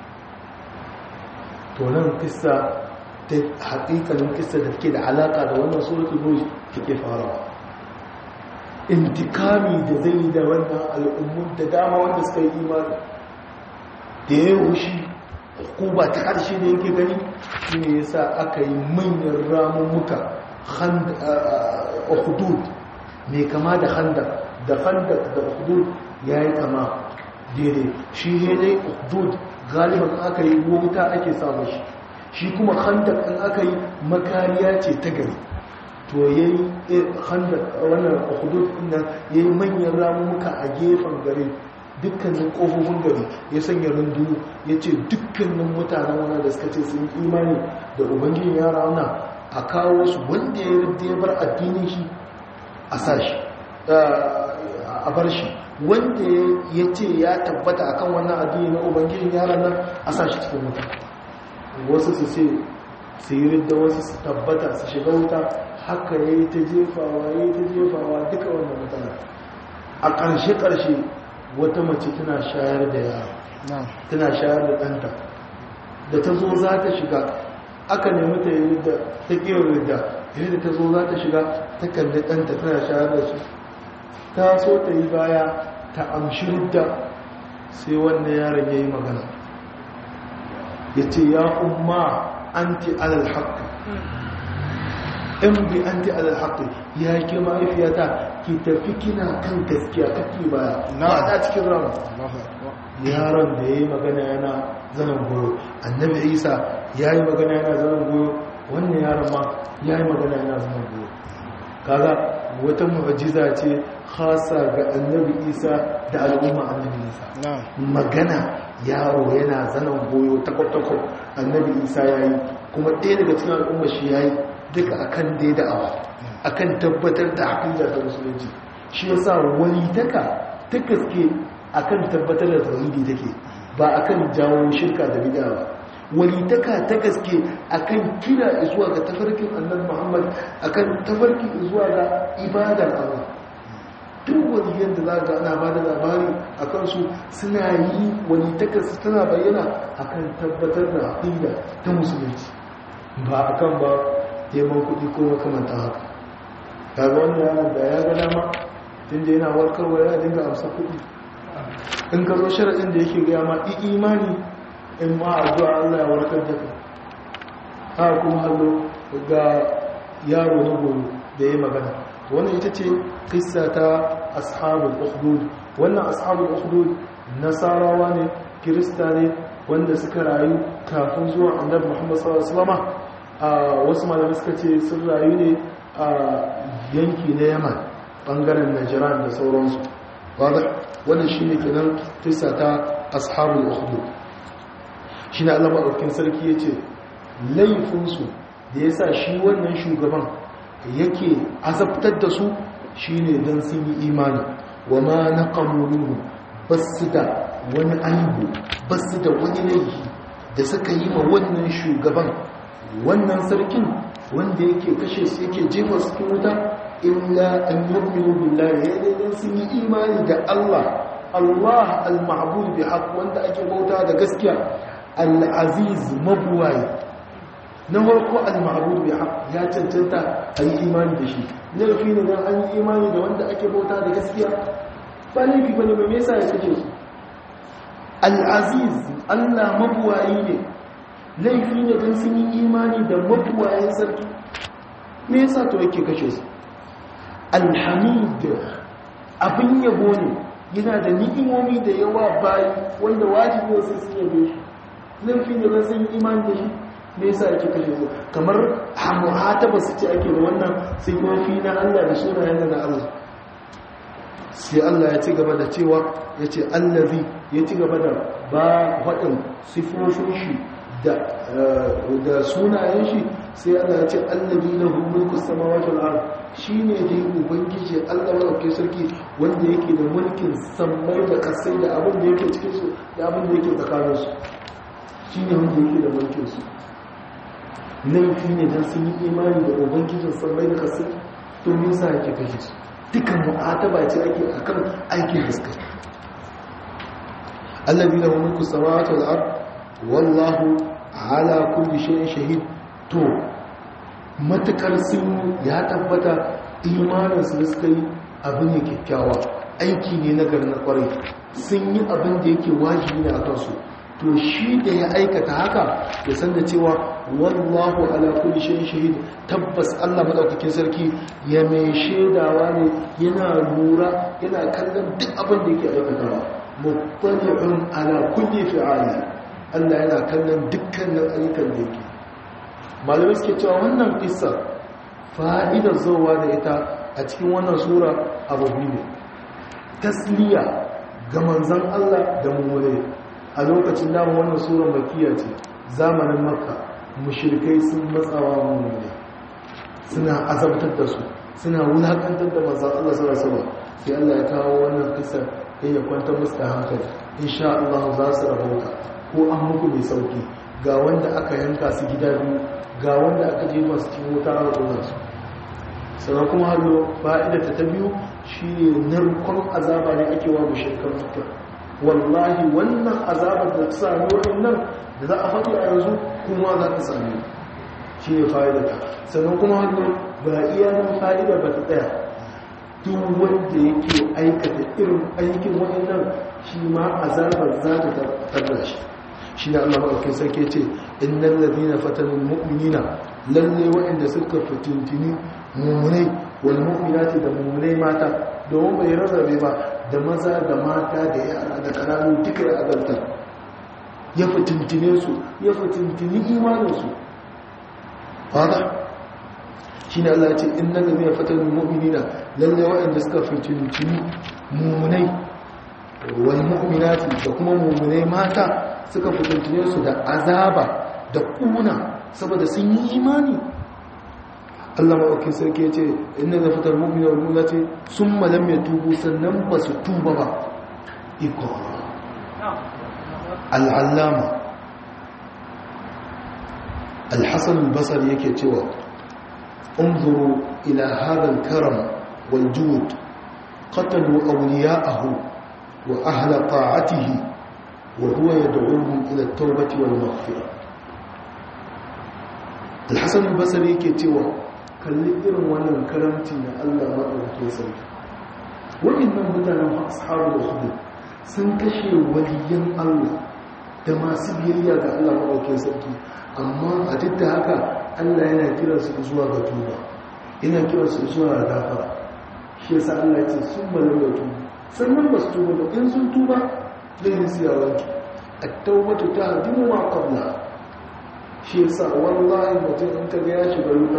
to nan kissa ta haƙiƙanin kissa da take da alaƙa da wannan suratul buruj take farawa intikami da zai yi da wannan al'ummun da dama wanda suka yi imani da ya wushi ba ta ƙarshe da yake gani shi ne yasa aka yi manyan ramummuka hudud mai kama da handa da handa da hudud ya yi kama daidai shi ne dai hudud galiban aka yi wuta ake samun shi shi kuma handa in aka yi makariya ce ta gari to ya yi wannan hudud nan ya yi manyan ramuka a gefen gari dukkanin ƙofofin gari ya sanya rundu ya ce dukkanin mutanen wani da suka ce sun imani da ubangiji ya rauna a kawo su wanda ya rubda ya bar addinin shi a sashi a bar shi wanda ya ce ya tabbata akan wannan addini na ubangijin yaran nan a sashi cikin wuta wasu su ce su yi ridda wasu su tabbata su shiga wuta haka ya yi ta jefawa ya yi ta jefawa duka wannan mutane a ƙarshe-ƙarshe wata mace tana shayar da yara tana shayar da ɗanta da ta zo za ta shiga aka nemi ta yi da ta ƙewar da yadda ta zo za ta shiga ta kalli ɗanta tana shayar da shi ta so ta yi baya ta amshi ridda sai wannan yaron ya yi magana ya ce ya umma anti alal haqqi in bi anti alal haqqi ya ke mahaifiyata ki tafi kina kan gaskiya kake baya na da cikin ran yaron da yayi magana yana zanen goyo annabi isa yayi magana yana zanen goyo wannan yaron ma yayi magana yana zanen goyo kaga wata mu'jiza ce khasa ga annabi isa da al'umma annabi isa magana yaro yana zanen goyo takwatakwat annabi isa ya yi kuma ɗaya daga cikin al'umma shi ya yi duka akan dai da'awa akan tabbatar da haƙiƙa ta musulunci shi yasa wani taka ta gaske akan tabbatar da tauhidi take ba akan jawo shirka da bid'a ba wani taka ta gaske akan kira zuwa ga tafarkin annabi Muhammad akan tafarkin zuwa ga ibadar Allah duk waliyan da za ga ana ba da labari a kansu suna yi wani takarsu tana bayyana akan tabbatar da aƙida ta musulunci ba a kan ba neman kuɗi ko makamantan haka kaga wani yaron da ya ga dama tun da yana warkarwa ya dinga amsa kuɗi in ka zo sharaɗin da yake gaya ma imani in ma addu'a Allah ya warkar da ka haka kuma hallo ga yaro na goyo da ya magana wannan ita ce kissa ta ashabul ukhdud wannan ashabul ukhdud nasarawa ne kirista ne wanda suka rayu kafin zuwa annabi Muhammad sallallahu alaihi wasallam a wasu malamai suka ce sun rayu ne a yanki na Yaman bangaren Najran da sauransu wanda wannan shine kenan kissa ta ashabul ukhdud shine Allah madaukakin sarki yace laifinsu da yasa shi wannan shugaban yake azabtar da su shine dan sun yi imani wa ma naqamu minhu basu da wani aibu basu da wani laifi da suka yi ma wannan shugaban wannan sarkin wanda yake kashe su yake jefa su cikin wuta illa an yu'minu billahi ya dai sun yi imani da Allah Allah al-ma'bud bi haqq wanda ake bauta da gaskiya al-aziz mabuwayi na farko al-ma'bud bi haqq ya cancanta a yi imani da shi laifi ne dan an yi imani da wanda ake bauta da gaskiya ba laifi bane ba me yasa ya kace su al-aziz Allah mabuwayi ne laifi ne dan sun yi imani da mabuwayin sarki me yasa to yake kashe su al-hamid abin yabo ne yana da ni'imomi da yawa bayi wanda wajibi sai sun yabe shi laifi ne dan sun yi imani da shi me yasa ake kashe su kamar muhataba su ce ake da wannan sifofi na Allah da sunayen da na Allah sai Allah ya ci gaba da cewa ya ce allazi ya ci gaba da ba waɗin sifofin shi da sunayen shi sai Allah ya ce allazi na mulku samawati wal ard shine dai ubangiji Allah madaukakin sarki wanda yake da mulkin sammai da kasai da abin da yake cikin su da abin da yake tsakanin su shine wanda yake da mulkin su laifi ne don sun yi imani da ubangijin sammai da kasai to me yasa yake kashe su dukan mu'ataba ce ake akan aikin fuska allazi lahu mulku samawati wal ard wallahu ala kulli shay'in shahid to matakar sun ya tabbata imanin su da suka yi abin ne kyakkyawa aiki ne na garin na kwarai sun yi abin da yake wajibi ne a kansu to shi da ya aikata haka ya san da cewa wallahu ala kulli shay'in shahid tabbas Allah madaukakin sarki ya mai shaidawa ne yana lura yana kallon duk abin da yake aikatawa muttali'un ala kulli fi'ali Allah yana kallon dukkanin ayyukan da yake malamai suke cewa wannan kissa fa'idar zowa da ita a cikin wannan sura abu ne tasliya ga manzon Allah da mummune a lokacin dama wannan sura makiya ce zamanin makka mushrikai sun matsawa mummune suna azabtar da su suna wulakantar da manzon Allah sallallahu alaihi wasallam sai Allah ya kawo wannan kissa sai ya kwantar musu da hankali insha Allah za su rahota ko an muku mai sauki ga wanda aka yanka su gida biyu ga wanda aka je masu cikin wuta a rukunan su sannan kuma hallo fa'ida ta biyu shi ne narkon azaba ne ake wa mushrikan makka wallahi wannan azabar da ta sami waɗannan da za a faɗi a yanzu kuma za ta sami shi ne fa'idata sannan kuma hannu ba iya nan fa'ida ba ta tsaya duk wanda yake aikata irin aikin waɗannan shi ma azabar za ta tarda shi shi ne allah maɗaukin sarki ce innan ladina fatanin mu'minina lalle waɗanda suka fitintini mummunai wal mu'minati da mummunai mata domin bai rarrabe ba da maza da mata da yara da kananu duka ya azabtar ya fitintine su ya fitintini imaninsu fada shi ne Allah ce in nan zai fatar mu'minina lalle waɗanda suka fitintini mummunai wal mu'minati da kuma mummunai mata suka fitintine su da azaba da kuna saboda sun yi imani Allah maɗauki sarki ya ce inda da fitar mummina wa nuna ce sun malam ya tubu sannan ba su tuba ba iko al'allama alhassan basar yake cewa unzuru ila hadal karam wal juhud qatalu awliya'ahu wa ahla ta'atihi wa huwa yad'uhum ila at-tawbati wal maghfirah al-hasan al-basri yake cewa kalli irin wannan karamci na Allah madaukakin sarki waɗannan mutanen ashabul ukhdud sun kashe waliyan Allah da masu biyayya ga Allah madaukakin sarki amma a duk da haka Allah yana kiransu zuwa ga tuba yana kiransu zuwa ga gafara shi yasa Allah ya ce sun balar da tuba sannan ba su tuba ba in sun tuba zai yi siya wanki at-tawbatu tahdimu ma qabla shi yasa wallahi mutum in ka ga ya shiga wuta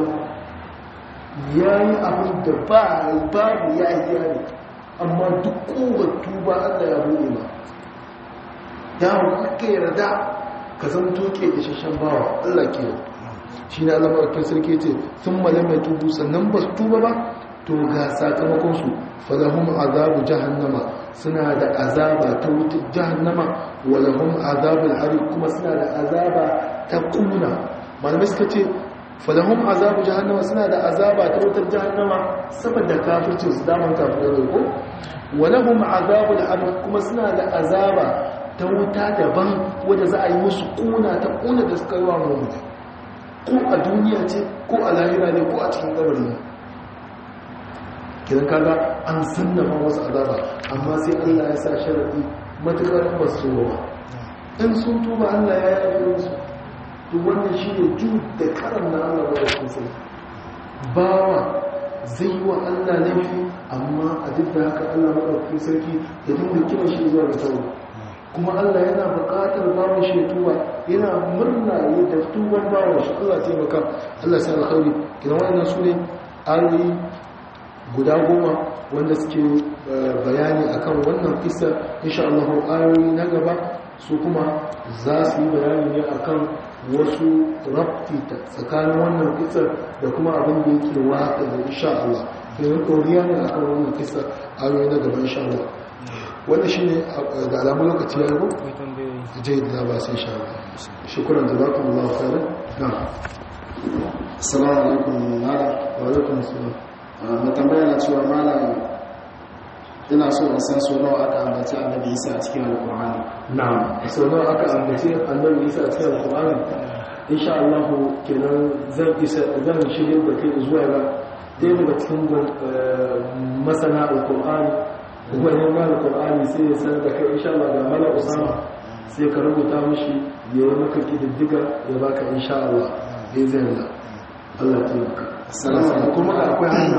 yayi abin da ba babu ya yi ne amma duk kowace tuba Allah ya buɗe ma yawon aka yarda ka zama toke isasshen bawa Allah ke shi ne Allah mawakin sarki ce sun malamai tubu sannan ba su tuba ba to ga sakamakonsu falahun azabu jahannama suna da azaba ta wutar jahannama walahun azabul hari kuma suna da azaba ta kuna malamai suka ce falahun azabu jahannama suna da azaba ta wutar jahannama saboda kafircin su daman kafin da ko walahun azabul hari kuma suna da azaba ta wuta daban wadda za a yi musu kuna ta kuna da suka yi wa mummuna ko a duniya ce ko a lahira ne ko a cikin gabari ne kidan kaga an sannama wasu azaba amma sai Allah ya sa sharadi matukar ba su ba in sun tuba Allah ya yi musu to wannan shine ju da karam na Allah ba da sai bawa zai yi wa Allah laifi amma a duk da haka Allah madaukakin sarki ya dinga kiran shi zuwa ga tauba kuma Allah yana buƙatar bawon shi tuba yana murna ya da tuban bawon shi Allah taimaka Allah sai alkhairi kina wannan su ne ayoyi guda goma wanda suke bayani akan wannan kissa insha Allah ayoyi na gaba su kuma za su yi bayani ne akan wasu rabti tsakanin wannan kissa da kuma abin da yake waka da insha Allah kenan ɗoriya ne akan wannan kissa ayoyi na gaba insha Allah wannan shi ne ga alamun lokaci ya rubu jai da ba sai sha shukuran da za ku Allah khairan na assalamu alaikum malam wa alaikum assalam na tambaya na cewa malam ina so in san so nawa aka ambaci annabi Isa a cikin alqur'ani na'am so nawa aka ambaci annabi Isa a cikin alqur'ani insha Allah kenan zan isa zan shirye da kai zuwa ga ɗaya daga cikin masana alqur'ani wani ma alqur'ani sai ya sanar da kai insha Allah ga mala usama sai ka rubuta mishi ya yi maka kididdiga ya baka insha Allah bai zai Allah Allah ya taimaka Assalamu alaikum. kuma da akwai hanya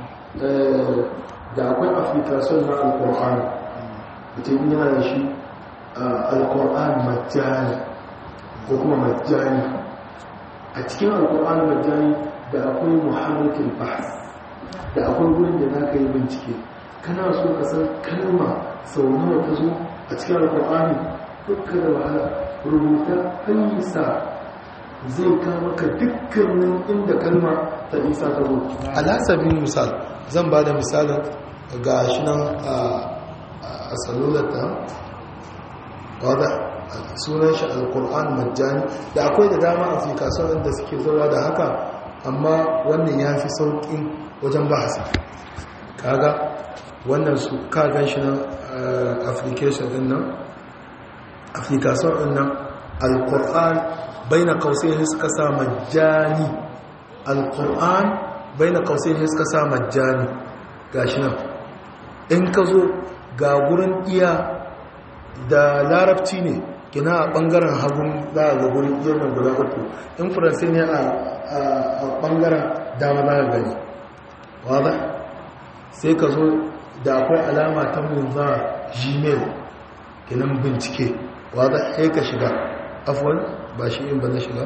da akwai application na alqur'ani mutum yana da shi alqur'an majani ko kuma majani a cikin alqur'an majani da akwai muhammadul bahs da akwai wurin da za ka yi bincike kana so ka san kalma sau nawa ta zo a cikin alkur'ani dukka da wahala rubuta hanyisa zai kama ka dukkanin inda kalma ta isa ta zo alasabin misal zan ba da misalin ga shi nan a salulata wadda sunan shi alkur'an majani da akwai da dama a fi kasuwan da suke zuwa da haka amma wannan ya fi sauƙin wajen bahasa kaga wannan su kagan shi nan application din nan application din nan al-qur'an baina qausayn suka sa majani al-qur'an baina qausayn suka sa majani gashi nan in ka zo ga gurin iya da larabci ne kina a bangaren hagun za a ga gurin iya nan guda uku in faransai ne a bangaren dama za ka gani wadda sai ka zo da akwai alama ta munza gmail kinan bincike wadda sai ka shiga afwan ba shi in ba na shiga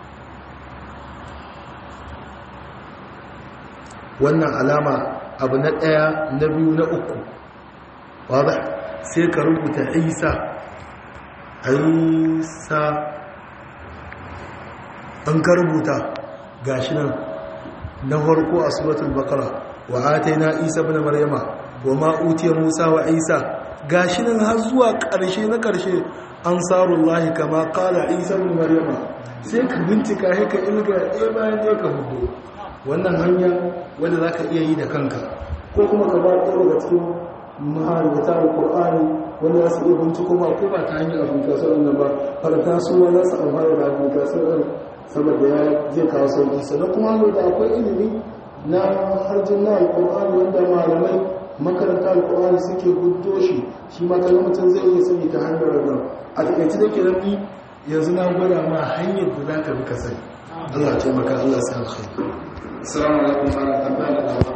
wannan alama abu na ɗaya na biyu na uku wadda sai ka rubuta isa isa an ka rubuta gashi nan na farko a suratul bakara wa ataina isa ibn maryama wa ma utiya musa wa isa gashi nan har zuwa ƙarshe na ƙarshe ansarullahi kama qala isa ibn maryama sai ka bincika sai ka ilga ɗaya bayan ɗaya ka hudu wannan hanya wanda zaka iya yi da kanka ko kuma ka ba ɗaya daga cikin mahaifata alƙur'ani wanda za su iya binciko ba ko ba ta hanyar application nan ba farta su ma za su amfana da application ɗin saboda ya zai kawo sauƙi sannan kuma hannu da akwai ilimi na harjin na alƙur'ani wanda malamai makaranta alƙur'ani suke guddo shi shi ma kaga mutum zai iya sani ta hanyar ragar a takaice da ke rabi yanzu na gwada ma hanyar da za ka bi ka sani Allah ce maka Allah sai alkhairi assalamu alaikum malam tambaya da dama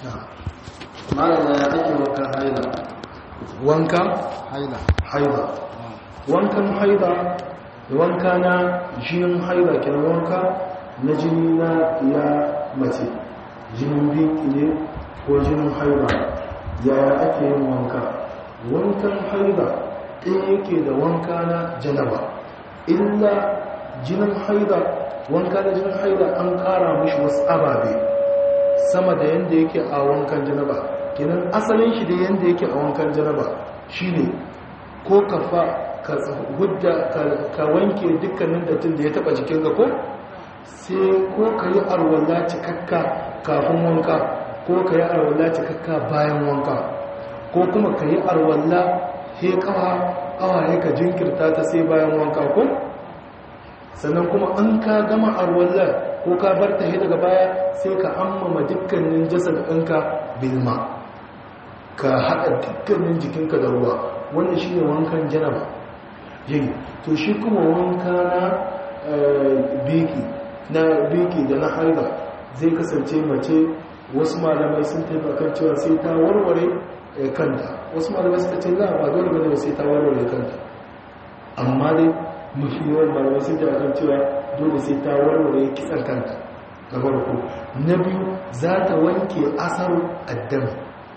malam ya ake wankan haila wanka haila haida wankan haida da wanka na jinin haida kenan wanka na jini na ya mace jinin biki ne ko jinin haida yaya ake yin wanka wankan haida ɗaya yake da wanka na janaba illa jinin haida wanka na jinin haida an ƙara mishi wasu ababe sama da yadda yake a wankan janaba kenan asalin shi da yadda yake a wankan janaba shine ko ka fa ka hudda ka wanke dukkanin dattin da ya taba jikin ka ko sai ko ka yi arwalla cikakka kafin wanka ko ka yi arwalla cikakka bayan wanka ko kuma ka yi arwalla he kawa kawaye ka jinkirta ta sai bayan wanka ko sannan kuma an ka gama arwallar ko ka bar ta daga baya sai ka ammama dukkanin jasad ɗinka bilma ka haɗa dukkanin jikinka da ruwa wannan shi ne wankan janaba yin to shi kuma wanka na biki na biki da na haida zai kasance mace wasu malamai sun taimakon cewa sai ta warware kanta wasu malamai suka ce za ba dole bane sai ta warware kanta amma dai mafi yawan malamai sun taimakon cewa dole sai ta warware kisan kanta na farko na biyu za ta wanke asar addami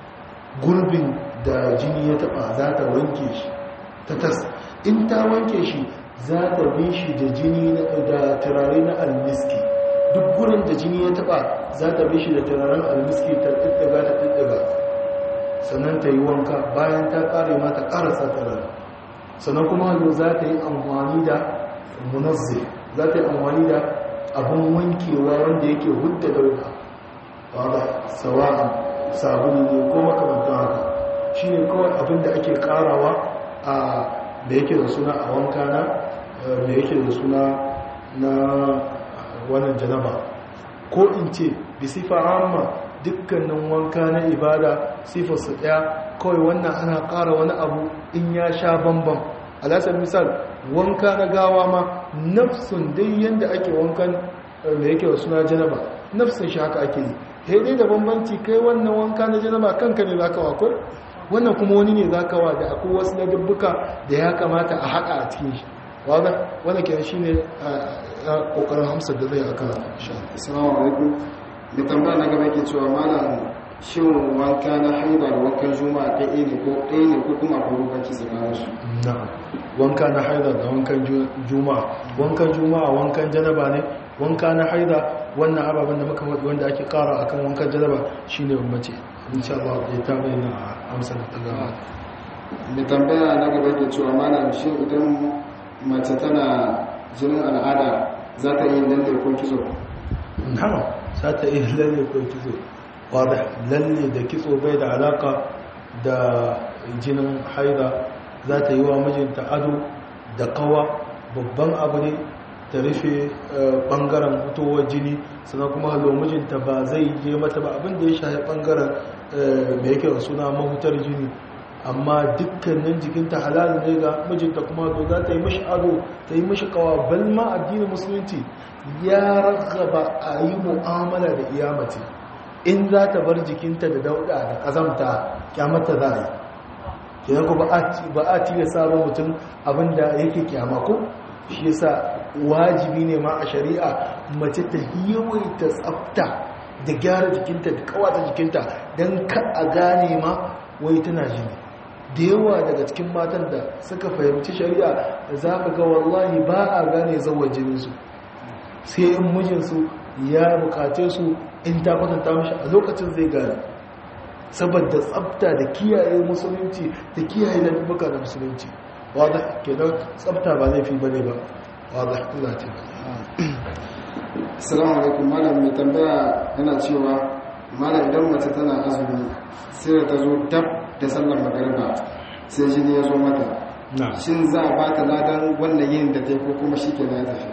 gurbin da jini ya taba za ta wanke shi ta tas in ta wanke shi za ta bi shi da jini da turare na almiski duk gurin da jini ya taba za ta bi shi da turaren almiski ta ɗiɗɗiga ta ɗiɗɗiga sannan ta yi wanka bayan ta ƙare ma ta ƙarasa turare sannan kuma hannu za ta yi amfani da munazzi za ta yi amfani da abin wankewa wanda yake hudda dauda wadda sawa'an sabulu ne ko makamantan haka shi ne kawai abin da ake karawa a da yake da suna a wanka na da yake da suna na wannan janaba ko in ce bi sifa amma dukkanin wanka na ibada sifarsa daya kawai wannan ana kara wani abu in ya sha bambam alasar misal wanka na gawa ma nafsun dai yadda ake wankan da yake da suna janaba nafsun shi haka ake yi dai da bambanci kai wannan wanka na janaba kanka ne zaka wakwai wannan kuma wani ne zaka wa da akwai wasu na dubbuka da ya kamata a haɗa a cikin shi wadda wanda ke shi ne ƙoƙarin hamsa da zai aka assalamu alaikum da tambaya na gaba ke cewa malam shin wanka na haida da wankan juma'a ɗaya ne ko ɗaya ne ko kuma akwai bambanci tsakanin su na wanka na haida da wankan juma'a wankan juma'a wankan janaba ne wanka na haida wannan ababen da muka faɗi wanda ake ƙara akan wankan janaba shine bambanci insha Allah ya ta bayyana a amsar ta gaba da tambaya na gaba ke cewa malam shin idan mace tana jinin al'ada za ta yi lalle ko kitso na'am za ta yi lalle ko kitso wadda lalle da kitso bai da alaka da jinin haida za ta yi wa mijinta ado da kawa babban abu ne ta rufe bangaren fitowar jini sannan kuma halo mijinta ba zai je mata ba abinda ya shahi bangaren mai yake da suna mahutar jini amma dukkanin jikinta halal ne ga mijinta kuma to za ta yi mashi ado ta yi mashi kawa balma addinin musulunci ya ragaba a yi mu'amala da iyamati in za ta bar jikinta da dauda da kazamta kyamata za a yi kenan ko ba a tiya sabon mutum abinda yake kyama ko shi yasa wajibi ne ma a shari'a mace ta yawaita tsafta da gyara jikinta da kawata jikinta don ka a gane ma wai tana jini da yawa daga cikin matan da suka fahimci shari'a za ka ga wallahi ba a gane zawar jininsu sai in mijinsu ya bukace su in ta kwatanta mashi a lokacin zai gane saboda tsafta da kiyaye musulunci da kiyaye lalbuka da musulunci wadda kenan tsafta ba zai fi bane ba wadda Allah ce assalamu alaikum malam mai tambaya yana cewa mala idan mace tana azumi sai da ta zo dab da sallar magariba sai jini ya zo mata shin za a bata ladan wannan yin da ta yi ko kuma shi ke na tafi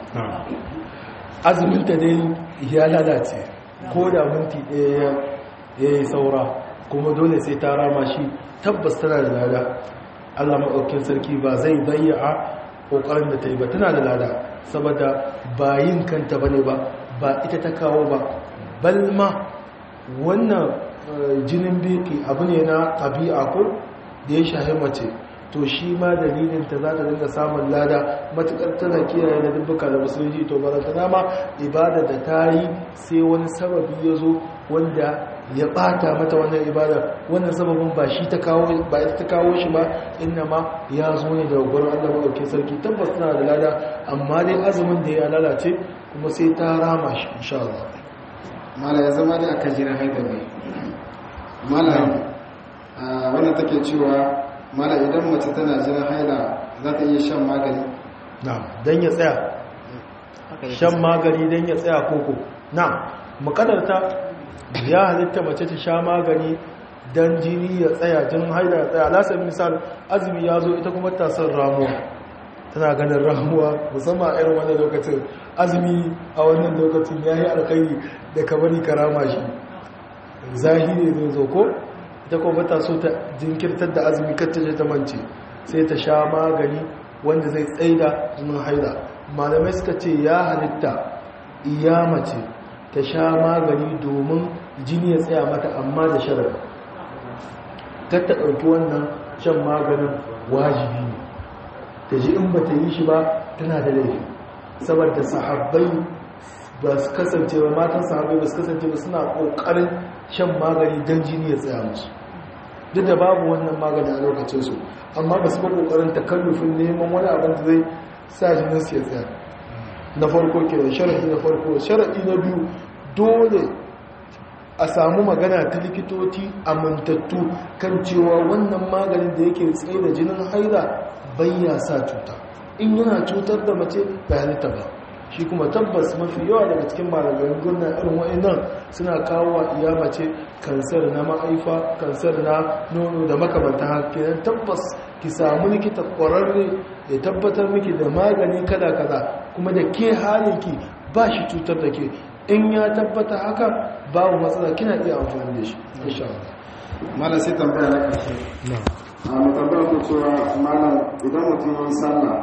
azuminta dai ya lalace ko da minti ɗaya ya yi saura kuma dole sai ta rama shi tabbas tana da lada allah maɗaukin sarki ba zai bayya ƙoƙarin da ta yi ba tana da lada saboda ba yin kanta ba ne ba ba ita ta kawo ba balma wannan jinin biki abu ne na ɗabi'a ko da ya shahi mace to shi ma dalilinta za ta dinga samun lada matuƙar tana kiyaye da dubbuka da musulunci to ba ta ma ibada da ta yi sai wani sababi ya zo wanda ya ɓata mata wannan ibada wannan sababin ba shi ta kawo ba ita ta kawo shi ba inna ma ya zo ne daga gurin Allah maɗauki sarki tabbas tana da lada amma dai azumin da ya lalace kuma sai ta rama shi insha Allah mala ya zama dai aka jira haida ne mala wannan take cewa mala idan mace tana jira haila za ta iya shan magani na'am dan ya tsaya shan magani dan ya tsaya koko na'am mukadarta ya halitta mace ta sha magani dan jini ya tsaya jinin haila ya tsaya lasar misal azumi ya zo ita kuma ta son ramuwa tana ganin ramuwa musamman a irin wannan lokacin azumi a wannan lokacin ya yi alkhairi da kamari karama shi zahiri zai zo ko ita kuma ta so ta jinkirtar da azumi kar ta je ta mance sai ta sha magani wanda zai tsaida jinin haila malamai suka ce ya halitta iya mace ta sha magani domin jini ya tsaya mata amma da sharaɗi kar ta ɗauki wannan shan maganin wajibi ne ta ji in ba ta yi shi ba tana da laifi saboda sahabbai ba su kasance ba matan sahabbai ba su kasance ba suna ƙoƙarin shan magani don jini ya tsaya musu duk da babu wannan magani a lokacinsu amma ba su ba ƙoƙarin takallufin neman wani abin da zai sa jinin su ya tsaya na farko kenan sharaɗi na farko sharaɗi na biyu dole a samu magana ta likitoci amintattu kan cewa wannan maganin da yake tsaye da jinin haila bayya sa cuta in yana cutar da mace ba halitta ba shi kuma tabbas mafi yawa daga cikin malamin gurna irin wa'annan suna kawo wa iya mace kansar na ma'aifa kansar na nono da makamanta haka tabbas ki samu likita kwararre ya tabbatar miki da magani kada kada kuma da ke halinki ba shi cutar da ke in ya tabbata haka babu matsala kina iya amfani da shi insha Allah malam sai tambaya na ƙarshe a mutabbar ku cewa malam idan mutum ya yi sallah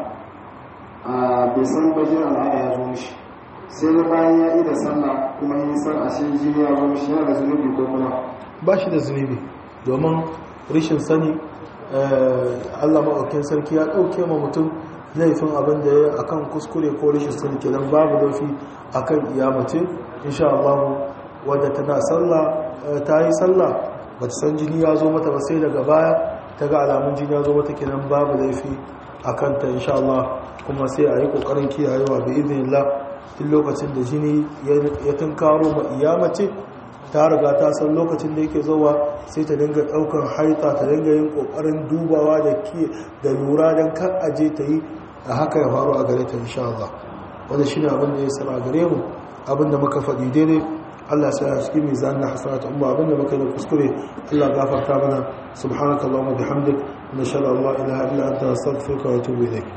a bai san bajin al'ada ya zo mishi sai na bayan ya yi da sallah kuma yi san a shi jini ya zo mishi yana da zunubi ko kuma ba shi da zunubi domin rishin sani Allah maɗaukin sarki ya ɗauke ma mutum laifin abin da ya akan kuskure ko rishin sani kenan babu laifi akan iyamace insha Allah wadda tana sallah ta yi sallah ba ta san jini ya zo mata ba sai daga baya ta ga alamun jini ya zo mata kenan babu laifi a kanta insha Allah kuma sai a yi kokarin kiyayewa bi idinillah duk lokacin da jini ya tunkaro ma iyamace ta riga ta san lokacin da yake zowa sai ta dinga daukar haita ta dinga yin kokarin dubawa da ke da lura don kan aje ta yi a haka ya faru a gare ta insha Allah wanda shine abin da ya sara gare mu abin da muka faɗi daidai Allah sai ya cikin mizan na hasanat umma abin da muka yi da kuskure Allah gafarta mana subhanakallahumma bihamdik nashhadu an la ilaha illa anta astaghfiruka wa atubu ilaik